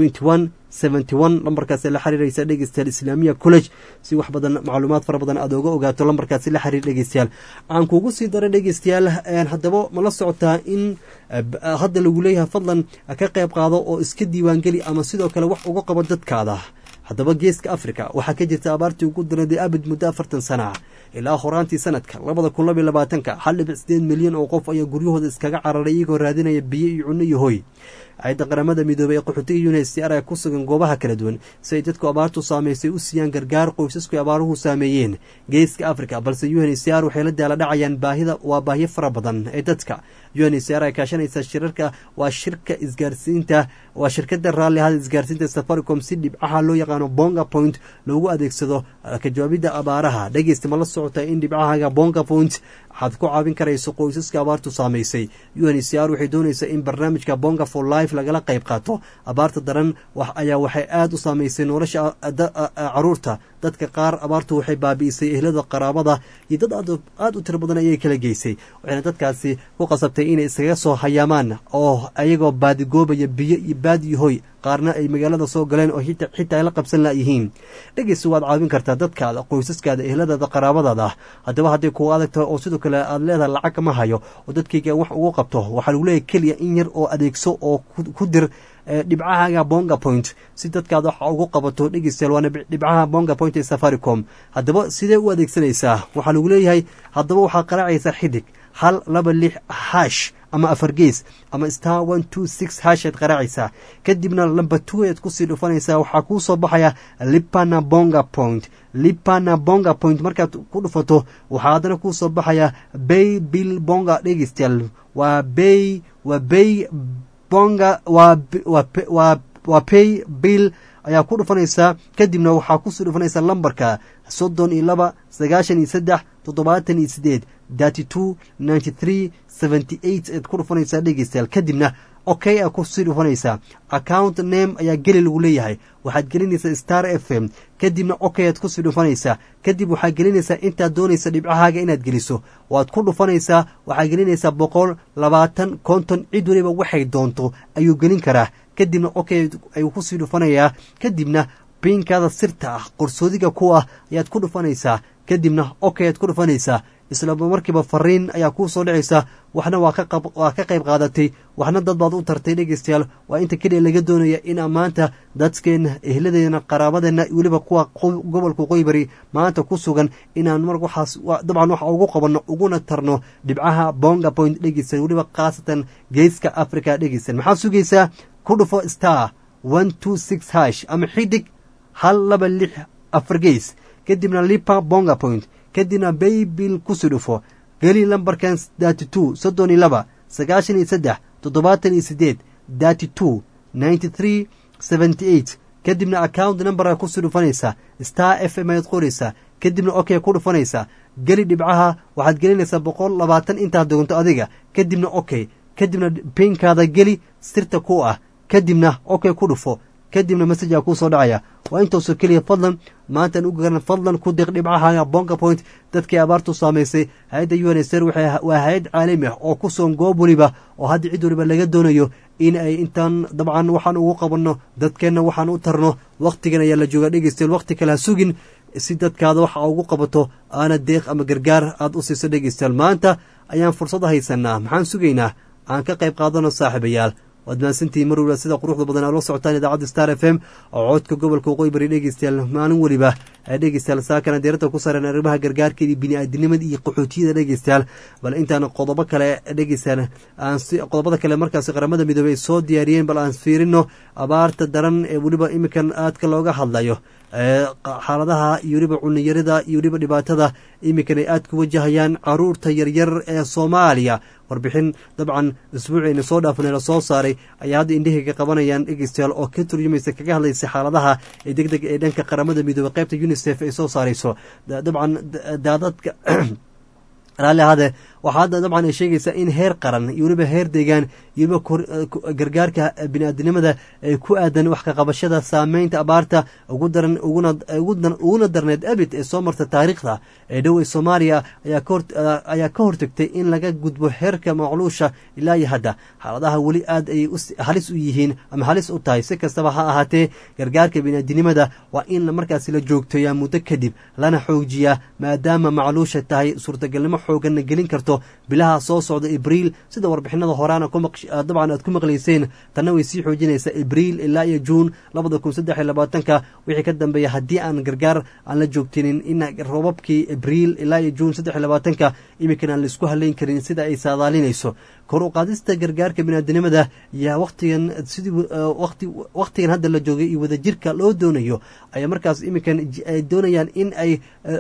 lambarkaasi la xiriiraysa dhegeystayaal islaamiya college si wax badan macluumaad fara badan aad oga ogaato lambarkaasi la xiriir dhegeystayaal aan kugu sii daray dhegeystayaal haddaba mala socotaa in hadda lagu leeyahay fadlan ka qayb qaado oo iska diiwaangeli ama sidoo kale wax uga qabo dadkaada haddaba geeska africa waxaa ka jirta abaartii ugu daraday abid muddo afartan sana ilaa horaantii sanadka labada kun labaiy labaatanka hal dhibic sideed milyan oo qof ayaa guryahooda iskaga cararay iyagoo raadinaya biyo iyo cunno iyo hoy hay-adda qaramada midoobey ee qaxootiga unhcr ee ku sugan goobaha kala duwan si ay dadku abaartu saameysay u siiyaan gargaar qoysasku abaaruhu saameeyeen geeska africa balse unhcr waxay la daala dhacayaan baahida waa baahiyo fara badan ee dadka unhcr ay kaashanaysa shirarka waa shirka isgaarsiinta waa shirkada raalli ahada isgaarsiinta safaricom si dhibcaha loo yaqaano bonga point loogu adeegsado ka jawaabidda abaaraha dhegeysta ma la socota in dhibcahaga bonga point waxaad ku caawin karayso qoysaska abaartu saamaysay unhcr waxay doonaysaa in barnaamijka bonga for life lagala qayb qaato abaarta daran ayaa waxay aada u saamaysay nolosha caruurta dadka qaar abaartu waxay baabi'isay ehlada qaraabada iyo dad aada u tiro badan ayay kala geysay waxayna dadkaasi ku qasabtay inay iskaga soo hayaamaan oo ayagoo baadigoobaya biyo iyo baad iyo hoy qaarna ay magaalada soo galeen oo xitaa ay la qabsan layihiin dhegeysa waad caawin kartaa dadkaada qoysaskaada ehladaada qaraabadaada haddaba hadday kugu adagtahay oo sidoo kale aad leedahay lacag kama hayo oo dadkayga wax ugu qabto waxaa lagu leeyahy keliya in yar oo adeegso oo ku dir dhibcahaga bonga point si dadkaada waxa ugu qabato dhegeystayaal waana dhibcaha bonga point ee safaricom haddaba sidee u adeegsanaysaa waxaa lagu leeyahay haddaba waxaad qaraacaysaa xidig hal laba lix hash ama afar gees ama star one two six hashaad qaraacaysaa kadibna lamba two ayaad kusii dhufanaysaa waxaa kuu soo baxaya lipana bonga point lipana bonga point markaad ku dhufato waxaa haddana kuu soo baxaya bay bill bonga dhegeystayaal waa bay waa bay bonga waa waa waa pay bill ayaa ku dhufanaysaa kadibna waxaa kusii dhufanaysaa lambarka soddon iyo laba sagaashan iyo saddex toddobaatan iyo sideed thirty two ninety three seventy eight aad ku dhufanaysaa dhegeystayaal kadibna okay aa kusii dhufanaysaa account name ayaa geli lagu leeyahay waxaad gelinaysaa star f m kadibna okay aad kusii dhufanaysaa kadib waxaad gelinaysaa intaad doonaysa dhibcahaaga inaad geliso waad ku dhufanaysaa waxaad gelinaysaa boqol labaatan konton cid waliba waxay doonto ayuu gelin karaa kadibna okay ayuu kusii dhufanayaa kadibna biinkaada sirta ah qorsoodiga ku ah ayaad ku dhufanaysaa kadibna ok ayaad ku dhufanaysaa isla markiiba fariin ayaa kuu soo dhicaysa waxna waa kawaa ka qayb qaadatay waxna dad baad u tartay dhegeystayaal waa inta keliya laga doonaya inaa maanta dadkeenna ehladeena qaraabadeena weliba kuwa gobolka qoybari maanta ku sugan inaan mar waxaas dabcan waxa ugu qabanno uguna tarno dhibcaha bonga point dhegeystayaal weliba khaasatan geeska africa dhegeystayaal maxaad sugaysaa ku dhufo star one two six hash ama xidig hal laba lix afar geys kadibna lipa bonga point kadibna baybil kusii dhufo geli lambarkan dati two soddon iyo laba sagaashan iyo saddex toddobaatan iyo sideed dati two ninety three seventy eight kadibna account numberka kusii dhufanaysaa star f m ayaad qoraysaa kadibna ok ku dhufanaysaa geli dhibcaha waxaad gelinaysaa boqol labaatan intaad doonto adiga kadibna ok kadibna pinkaada geli sirta ku ah kadibna ok ku dhufo kadibna messajaa kuu soo dhacaya waa intaasoo keliya fadlan maantaan u garan fadlan ku diq dhibcaha bonga point dadkii abaartu saamaysay hay-adda u n s r waa hay-ad caalami ah oo ku soon goob weliba oo hadda cid waliba laga doonayo in ay intaan dabcan waxaan ugu qabanno dadkeenna waxaan u tarno wakhtigan ayaa la joogaa dhegeystayaal wakhti kale ha sugin si dadkaada waxa ugu qabato aana deeq ama gargaar aad u siiso dhegeystayaal maanta ayaan fursad haysanaa maxaan sugaynaa aan ka qayb qaadano saaxiibayaal waad mahadsantihiin mar waliba sida quruxda badan aad la socotaan idaacadda star f m oo codka gobolka waqooyi bari dhegeystayaal maalin weliba dhegeystayaal saakana diiradda ku saaran arrimaha gargaarkeeda bini-aadinimada iyo qaxootiyada dhegeystayaal bal intaan qodobo kale dhegeystayaal aan si qodobada kale markaasi qaramada midoobey ay soo diyaariyeen bal aan fiirino abaarta daran ee weliba iminkan aadka looga hadlayo xaaladaha iyo weliba cuniyarida iyo weliba dhibaatada iminkan ay aad ku wajahayaan caruurta yaryar ee soomaaliya warbixin dabcan isbuuciina soo dhaafnay la soo saaray ayaa hadda indhahayga qabanayaan dhegeystayaal oo ka turjumaysa kaga hadlaysa xaaladaha ee deg deg ee dhanka qaramada midoobey qaybta unisef ay soo saarayso dabcan daadadka raalli ahaadee waxaa hadda dabcan ay sheegaysaa in heer qaran iyo weliba heer deegaan iyo weliba gargaarka bini-aadinimada ay ku aadan wax kaqabashada saameynta abaarta ugu daran uguna darneed abid ee soo marta taariikhda ee dhow ee soomaaliya ayaa ka hortagtay in laga gudbo heerka macluusha ilaa iyo hadda xaaladaha weli aad ay halis u yihiin ama halis u tahay si kastaba ha ahaatee gargaarka bini-aadinimada waa in markaasi la joogteeyaa muddo kadib lana xoojiyaa maadaama macluusha tahay suurtagalnimo xooganna gelin karto bilaha soo socda abriil sida warbixinada horaana dabcan aad ku maqlayseen tanna way sii xoojinaysaa abriil ilaa iyo juun labada kun saddex iyo labaatanka wixii ka dambeeya haddii aan gargaar aan la joogtinin in roobabkii abriil ilaa iyo juun saddex iyo labaatanka iminkan aan laisku haleyn karin sida ay saadaalinayso kor u qaadista gargaarka biniaadinimada yaa waqtigan sidii waqti waqtigan hadda la joogay iyo wadajirka loo doonayo ayaa markaas iminkan ay doonayaan in ay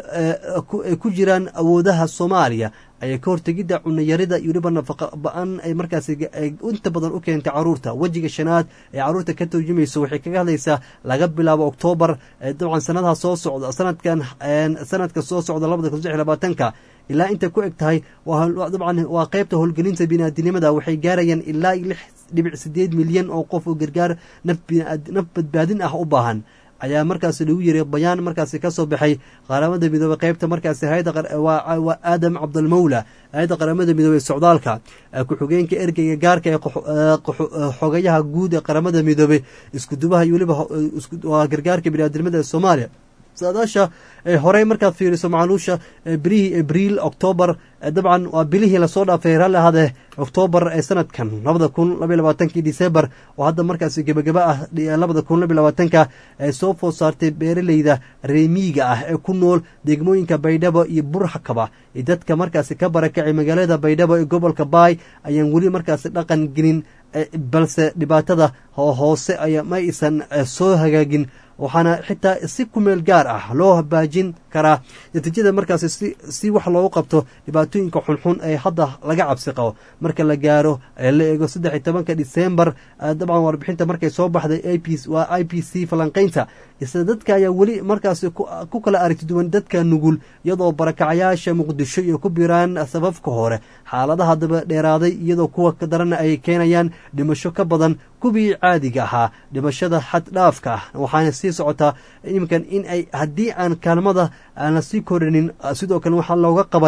ku jiraan awoodaha soomaaliya ayay ka hortegidda cunayarida iyo weliba nafaqa ba-an ay markaas inta badan u keentay caruurta wejiga shanaad ee caruurta ka turjumayso waxay kaga hadlaysaa laga bilaabo oktoobar dabcan sanadaha soo socda sanadkan sanadka soo socda labada kun saddex iyo labaatanka ilaa intay ku eg tahay dabcan waa qeybta howlgelinta biniaadinimada waxay gaarayaan ilaa lix dhibic sideed milyan oo qof oo gargaar naf badbaadin ah u baahan ayaa markaasi lagu yiri bayaan markaasi ka soo baxay qaramada midoobey qeybta markaasi waa aadam cabdalmawla hay-adda qaramada midoobey socdaalka ku-xigeenka ergeyga gaarka ee xogayaha guud ee qaramada midoobey iskudubaha iyo weliba waa gargaarka biniaadinimada ee soomaaliya saadaasha horey markaad fiiriso macluusha bilihii abriil octoobar dabcan waa bilihii lasoo dhaafay raalli ahaadee oktoobar ee sanadkan labada kun labaiy labaatankii december oo hadda markaasi gebagaba ah labada kun labaiy labaatanka ee soo food saartay beeraleyda reemiiga ah ee ku nool degmooyinka baydhabo iyo burxakaba iyo dadka markaasi ka barakacay magaalada baydhabo ee gobolka baay ayaan weli markaasi dhaqan gelin balse dhibaatada hoose aya ma aysan soo hagaagin waxaana xitaa si kumeel gaar ah loo baajin karaa natiijada markaasi si wax loogu qabto dhibaatooyinka xunxun ee hadda laga cabsi qabo marka la gaaro la eego saddex iyo tobanka disembar dabcan warbixinta markay soo baxday waa i p c falanqaynta isla dadka ayaa weli markaasi ku kala aragti duwan dadka nugul iyadoo barakacayaasha muqdisho iyo ku biraan sababka hore xaaladaha daba dheeraaday iyadoo kuwa darana ay keenayaan dhimasho ka badan kuwii caadiga ahaa dhimashada xad dhaafka ah waxaana sii socotaa iminkan in ay haddii aan kaalmada aan la sii korinin sidoo kale waxaan looga qabanin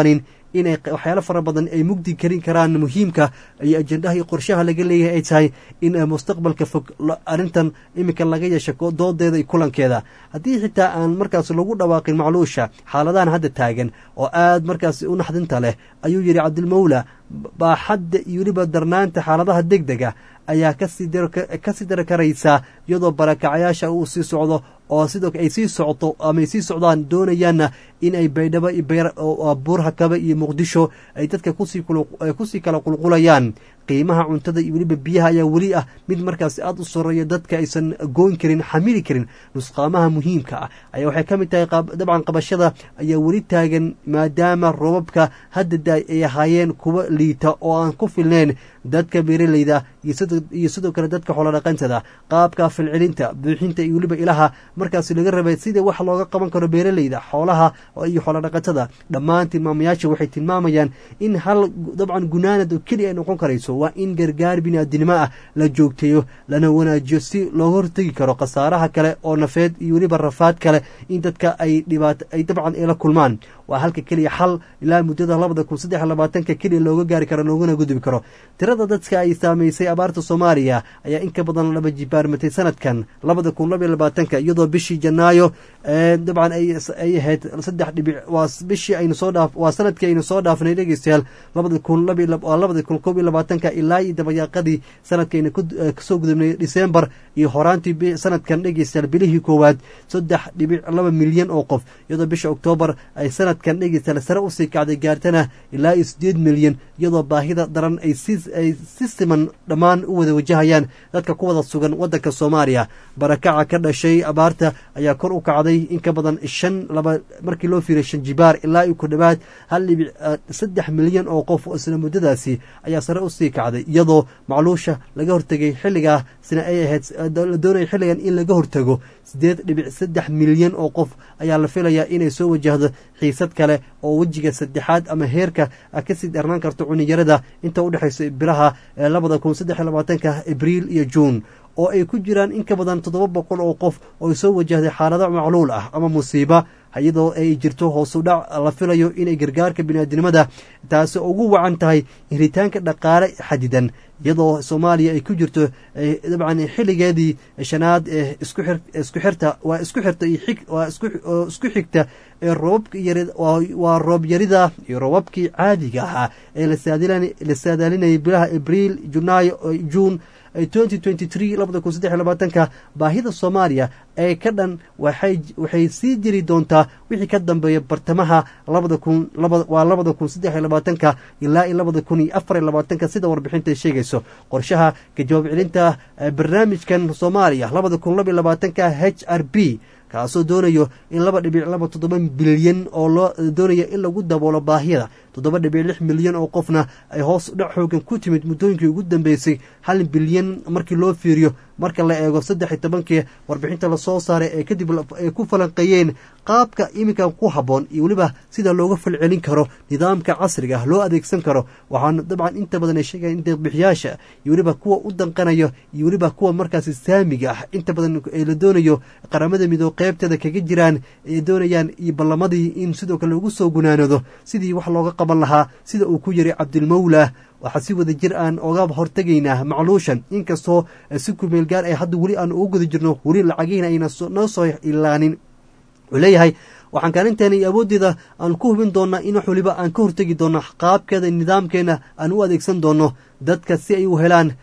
inay waxyaalo fara badan ay mugdi karin karaan muhiimka iyo ajendaha iyo qorshaha laga leeyahay ay tahay in mustaqbalka fog arrintan iminka laga yeesha doodeeda iyo kulankeeda haddii xitaa aan markaas lagu dhawaaqin macluusha xaaladahan hadda taagan oo aad markaas u naxdinta leh ayuu yidhi cabdilmawla baaxadda iyo weliba darnaanta xaaladaha deg dega ayaa kasii dari karaysaa iyadoo barakacayaasha uu sii socdo oo sidoo ay sii socto ama ay sii socdaan doonayaanna in ay baydhabo buurhakaba iyo muqdisho ay dadka kusii kala qulqulayaan qiimaha cuntada iyo weliba biyaha ayaa weli ah mid markaas aad u soreeya dadka aysan goyn karin xamili karin nusqaamaha muhiimka ah ayaa waxay ka mid tahay dabcan qabashada ayaa weli taagan maadaama roobabka hadda daay ay ahaayeen kuwa liita oo aan ku filneyn dadka beeraleyda iyo sidoo kale dadka xoolodhaqantada qaabka filcilinta buuxinta iyo weliba ilaha markaas laga rabay sida wax looga qaban karo beeraleyda xoolaha iyo xoolodhaqatada dhammaan tilmaamayaasha waxay tilmaamayaan in hal dabcan gunaanad oo keliya ay noqon karayso waa in gargaar biniaadinimo ah la joogteeyo lana wanaajiyo si looga hortegi karo khasaaraha kale oo nafeed iyo weliba rafaad kale in dadka ay dhibaat ay dabcan ay la kulmaan waa halka keliya xal ilaa muddada labada kun saddex labaatanka keliya looga gaari karo loogana gudbi karo tirada dadka ay saamaysay abaarta soomaaliya ayaa in ka badan laba jibaarmatay sanadkan labada kun labaiyo labaatanka iyadoo bishii janaayo dabcan ay ahayd saddex dhibic waa bishii aynu soo dhaaf waa sanadkii aynu soo dhaafnay dhegeystayaal labada kun waa labada kun koob iyo labaatanka ilaa iyo dabayaaqadii sanadkaynu kasoo gudubnay disembar iyo horaantii sanadkan dhegeystayaal bilihii koowaad saddex dhibic laba milyan oo qof iyadoo bisha oktoobar ay sanadkan dhegeystayaal sare usii kacday gaartana ilaa iyo sideed milyan iyadoo baahida daran ay ay si siman dhammaan u wada wajahayaan dadka ku wada sugan waddanka soomaaliya barakaca ka dhashay abaarta ayaa kor u kacday in ka badan shan laba markii loo fiiray shan jibaar ilaa iyo ku dhowaad hal dhibic saddex milyan oo qof isla muddadaasi ayaa sare usii kacday iyadoo macluusha laga hortegay xilligaa sina ay ahayd la doonaya xilligan in laga hortago sideed dhibic saddex milyan oo qof ayaa la filayaa inay soo wajahdo xiisad kale oo wejiga saddexaad ama heerka kasii dharnaan karto cuniyarada inta udhexaysa bilaha labada kun saddex iyo labaatanka abriil iyo juun oo ay ku jiraan in ka badan toddoba boqol oo qof oo soo wajahday xaalado macluul ah ama musiiba iyadoo ay jirto hoosu dhac la filayo inay gargaarka biniaadinimada taasi ugu wacan tahay hiritaanka dhaqaale xadidan iyadoo soomaaliya ay ku jirto dabcan xilligeedii shanaad ee isku xirta waa isku xirta waa isku xigta ee roobabka waa roob yarida iyo roobabkii caadiga ahaa ee la saadaalinayay bilaha abriil junaayo juun twenty twenty three labada kun saddex iyo labaatanka baahida soomaaliya ee ka dhan waxay sii jiri doontaa wixii ka dambeeya bartamaha labada kun waa labada kun saddex iyo labaatanka ilaa iyo labada kun iyo afar iyo labaatanka sida warbixinta ay sheegayso qorshaha ka jawaab celinta barnaamijkan soomaaliya labada kun laba iyo labaatanka h r b kaasoo doonayo in laba dhibic laba toddoba bilyan oo loo doonayo in lagu daboolo baahiyada toddoba dhibic lix milyan oo qofna ay hoos dhac xoogan ku timid muddooyinkii ugu dambeysay hal bilyan markii loo fiiriyo marka la eego saddex iyo tobankii warbixinta lasoo saaray ee kadib ay ku falanqeeyeen qaabka iminka ku habboon iyo weliba sida looga falcelin karo nidaamka casriga ah loo adeegsan karo waxaana dabcan inta badan ay sheegayan in deeqbixiyaasha iyo weliba kuwa u danqanayo iyo weliba kuwa markaasi saamiga ah inta badan ee la doonayo qaramada midoob qeybteeda kaga jiraan ay doonayaan iyo ballamadii in sidoo kale lagu soo gunaanado sidii wax looga qaban lahaa sida uu ku yiri cabdilmawla waxaa si wada jir aan oga hortegaynaa macluushan inkastoo si kumeel gaar ay hadda weli aan ugu guda jirno weli lacagihiina ayna noo soo ilaanin wuxuu leeyahay waxaan kaalinteena iyo awooddeeda aan ku hubin doonaa in wax waliba aan ka hortegi doonno qaabkeeda nidaamkeena aan u adeegsan doonno dadka si ay u helaan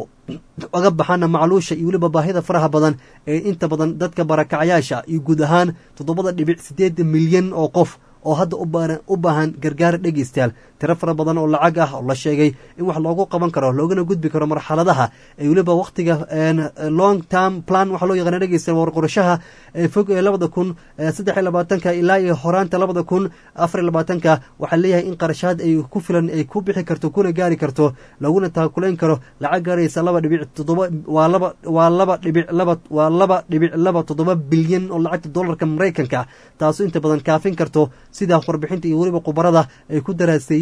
oga baxaana macluusha iyo weliba baahida faraha badan ee inta badan dadka barakacyaasha iyo guud ahaan toddobada dhibic siddeed milyan oo qof oo hadda u baahan gargaar dhegeystayaal tiro fara badan oo lacag ah oo la sheegay in wax loogu qaban karo loogana gudbi karo marxaladaha ee weliba wakhtiga long term plan waxaa loo yaqaana dhegeystayaal warqorashaha ee fog ee labada kun saddex iyo labaatanka ilaa iyo horaanta labada kun afar iyo labaatanka waxaa leeyahay in qarashaad ay ku filan ay ku bixi karto kuna gaari karto laguna taakulayn karo lacag gaaraysa laba dhibic toddoba waa laba waa laba dhibic laba waa laba dhibic laba toddoba bilyan oo lacagta dollarka maraykanka taasoo inta badan kaafin karto sida warbixinta iyo weliba khubarada ay ku daraaseeyeen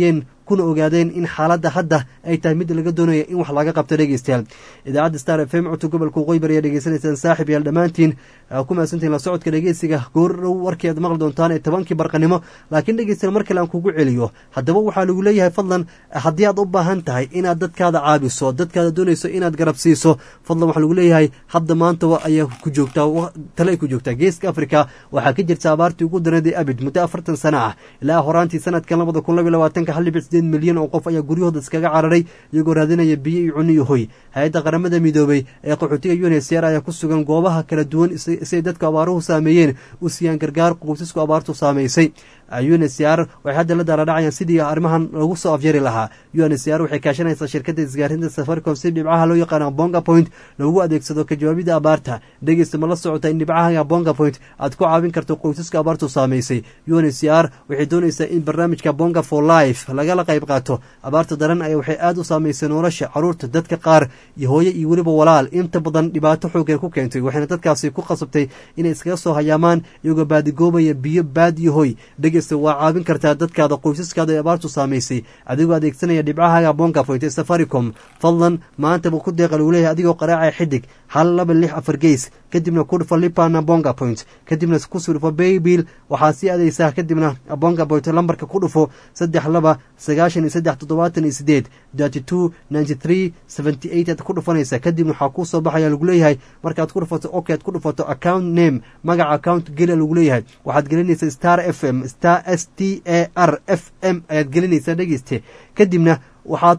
kuna ogaadeen in xaaladda hadda ay tahay mid laga doonayo in wax laga qabto dhegeystayaal idaacadda star f m codka gobolka waqooyi bari ayaa dhegeysanaysaan saaxib yaal dhammaantiin ku mahadsantihin la socodka dhegeysiga goordhow warkii aad maqli doontaan ee tobankii barqanimo laakiin dhegeystayaal mar kale aan kugu celiyo haddaba waxaa lagu leeyahay fadlan haddii aad u baahan tahay inaad dadkaada caabiso dadkaada doonayso inaad garab siiso fadlan waxaa lagu leeyahay hadda maanta ayaa ku joogtaa tale ay ku joogtaa geeska africa waxaa ka jirta abaartii ugu dareeday abid muddo afartan sano ah ilaa horaantii sanadkan labada kun laba labaatanka hal dhibic sideed milyan oo qof ayaa guryahooda iskaga cararay iyagoo raadinaya biyo iyo cuni iyo hoy hay-adda qaramada midoobay ee qaxootiga unhcr ayaa ku sugan goobaha kala duwan siay dadka abaaruhu saameeyeen u siiyaan gargaar qoysasku abaartu saamaysay unhcr waxay hadda la daaradhacayaan sidii arrimahan lagu soo afyari lahaa unhcr waxay kaashanaysaa shirkadda isgaarinta safaricom si dhibcaha loo yaqaana bonga point loogu adeegsado ka jawaabida abaarta dhegeysta ma la socota in dhibcaha bonga point aad ku caawin karto qoysaska abaartu saamaysay unhcr waxay doonaysaa in barnaamijka bonga for life lagala qayb qaato abaarta daran ayaa waxay aada u saamaysay nolosha caruurta dadka qaar iyo hooye iyo weliba walaal inta badan dhibaato xoogeen ku keentay waxayna dadkaasi ku qasabtay inay iskaga soo hayaamaan iyagoo baadigoobaya biyo baad iyo hoy dhegeysta waa caawin kartaa dadkaada qoysaskaada ee abaartu saamaysay adigoo adeegsanaya dhibcahaga bonga point ee safaricom fadlan maantaba ku deeqa lagu leeyahay adigoo qaraacaya xidig hal laba lix afar geys kadibna ku dhufa lipana bonga point kadibna kusii dhufo baybil waxaa sii adeysaa kadibna bonga point lambarka ku dhufo saddex laba sagaashan iyo saddex toddobaatan iyo sideed thirty two ninety three seventy eight aad ku dhufanaysa kadibna waxaa kuu soo baxaya lagu leeyahay markaad ku dhufato ok aad ku dhufato account name magaca account geli lagu leeyahay waxaad gelinaysa star f m star s t a r f m ayaad gelinaysaa dhegeyste kadibna waxaad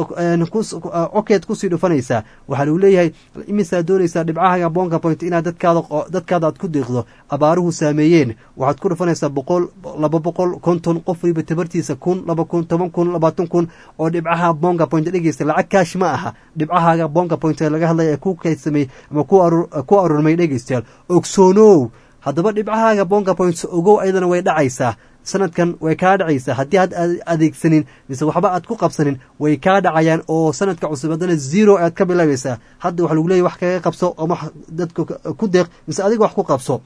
okeed kusii dhufanaysaa waxaa lagu leeyahay imisaad doonaysaa dhibcahaga bonga point inaad dadkaada aad ku deeqdo abaaruhu saameeyeen waxaad ku dhufanaysaa boqol laba boqol konton qof waliba tabartiisa kun laba kun toban kun labaatan kun oo dhibcaha bonga point dhegeysta lacag kaash ma aha dhibcahaga bonga point laga hadlaya ee ku kaydsamay ama ku aruurmay dhegeystayaal ogsoonow haddaba dhibcahaaga bonga point ogow ayadana way dhacaysaa sanadkan way kaa dhacaysaa haddii aad adeegsanin mise waxba aad ku qabsanin way kaa dhacayaan oo sanadka cusub haddana zero aad ka bilaabaysaa hadda waxa lagu leeyahy wax kaga qabso ama dadka ku deeq mise adiga wax ku qabso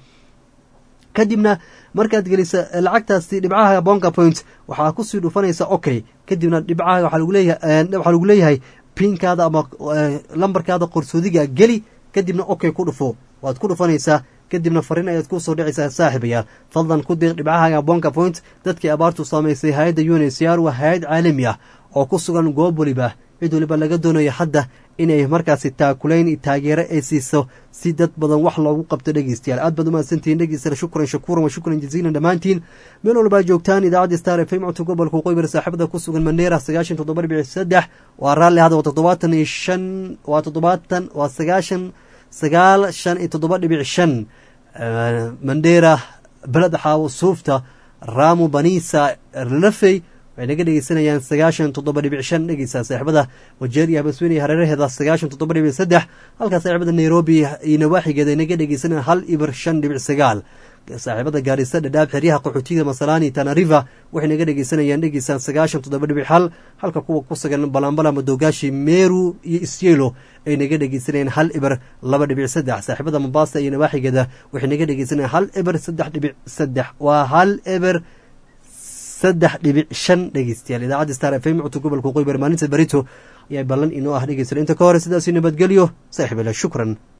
kadibna markaad gelisa lacagtaasi dhibcaha bonga point waxaa kusii dhufanaysa okay kadibna dhibcaha waxaa lagu leeyahay waxaa lagu leeyahay pinkaada ama lambarkaada qorsoodiga geli kadibna okay ku dhufo waad ku dhufanaysaa kadibna fariin ayaad ku soo dhicaysaa saaxiibayaal fadlan ku deeq dhibcahaga bonga point dadkii abaartu saamaysay hay-adda unhcr waa hay-ad caalami ah oo ku sugan goob weliba cid waliba laga doonayo hadda inay markaasi taakulayn iyo taageero ay siiso si dad badan wax loogu qabto dhegeystayaal aad baad umahadsantihiin dhegeystayaal shukran shakuuran wa shukran jaziilan dhammaantiin meel walbaa joogtaan idaacadda star f m codka gobolka waqooyi saaxiibada ku sugan maneera sagaashan toddoba dhibic saddex waa raalli hadda waa toddobaatan iyo shan waa toddobaatan waa sagaashan sagaal shan iyo toddoba dhibic shan mandheera beled xaawo suufta raamu banisa lafey waxay naga dhegeysanayaan sagaashan toddoba dhibic shan dhegeysaa saaxiibada wajeer iyo habasweyne iyo hareeraheeda sagaashan toddoba dhibic saddex halkaa saaxiibada nairobi iyo nawaaxigeeda ay naga dhegeysanayaan hal ibir shan dhibic sagaal saaxiibada gaarisa dhadhaab xeryaha qaxootiga masalani tanariva waxay naga dhegeysanayaan dhegeysaan sagaashan toddoba dhibic hal halka kuwa ku sugan balambala madogaashi meru iyo isyelo ay naga dhegeysanayaan hal ibir laba dhibic saddex saaxiibada mombasa iyo nawaaxigeeda waxay naga dhegeysanayaan hal ibir saddex dhibic saddex waa hal ibir saddex dhibic shan dhegeystayaal idaacadda star f m codka gobolka waqooyi bari maalinta berito ayaa ballan inoo ah dhegeystayaal inta ka hore sidaasi nabadgelyo saaxiibala shukran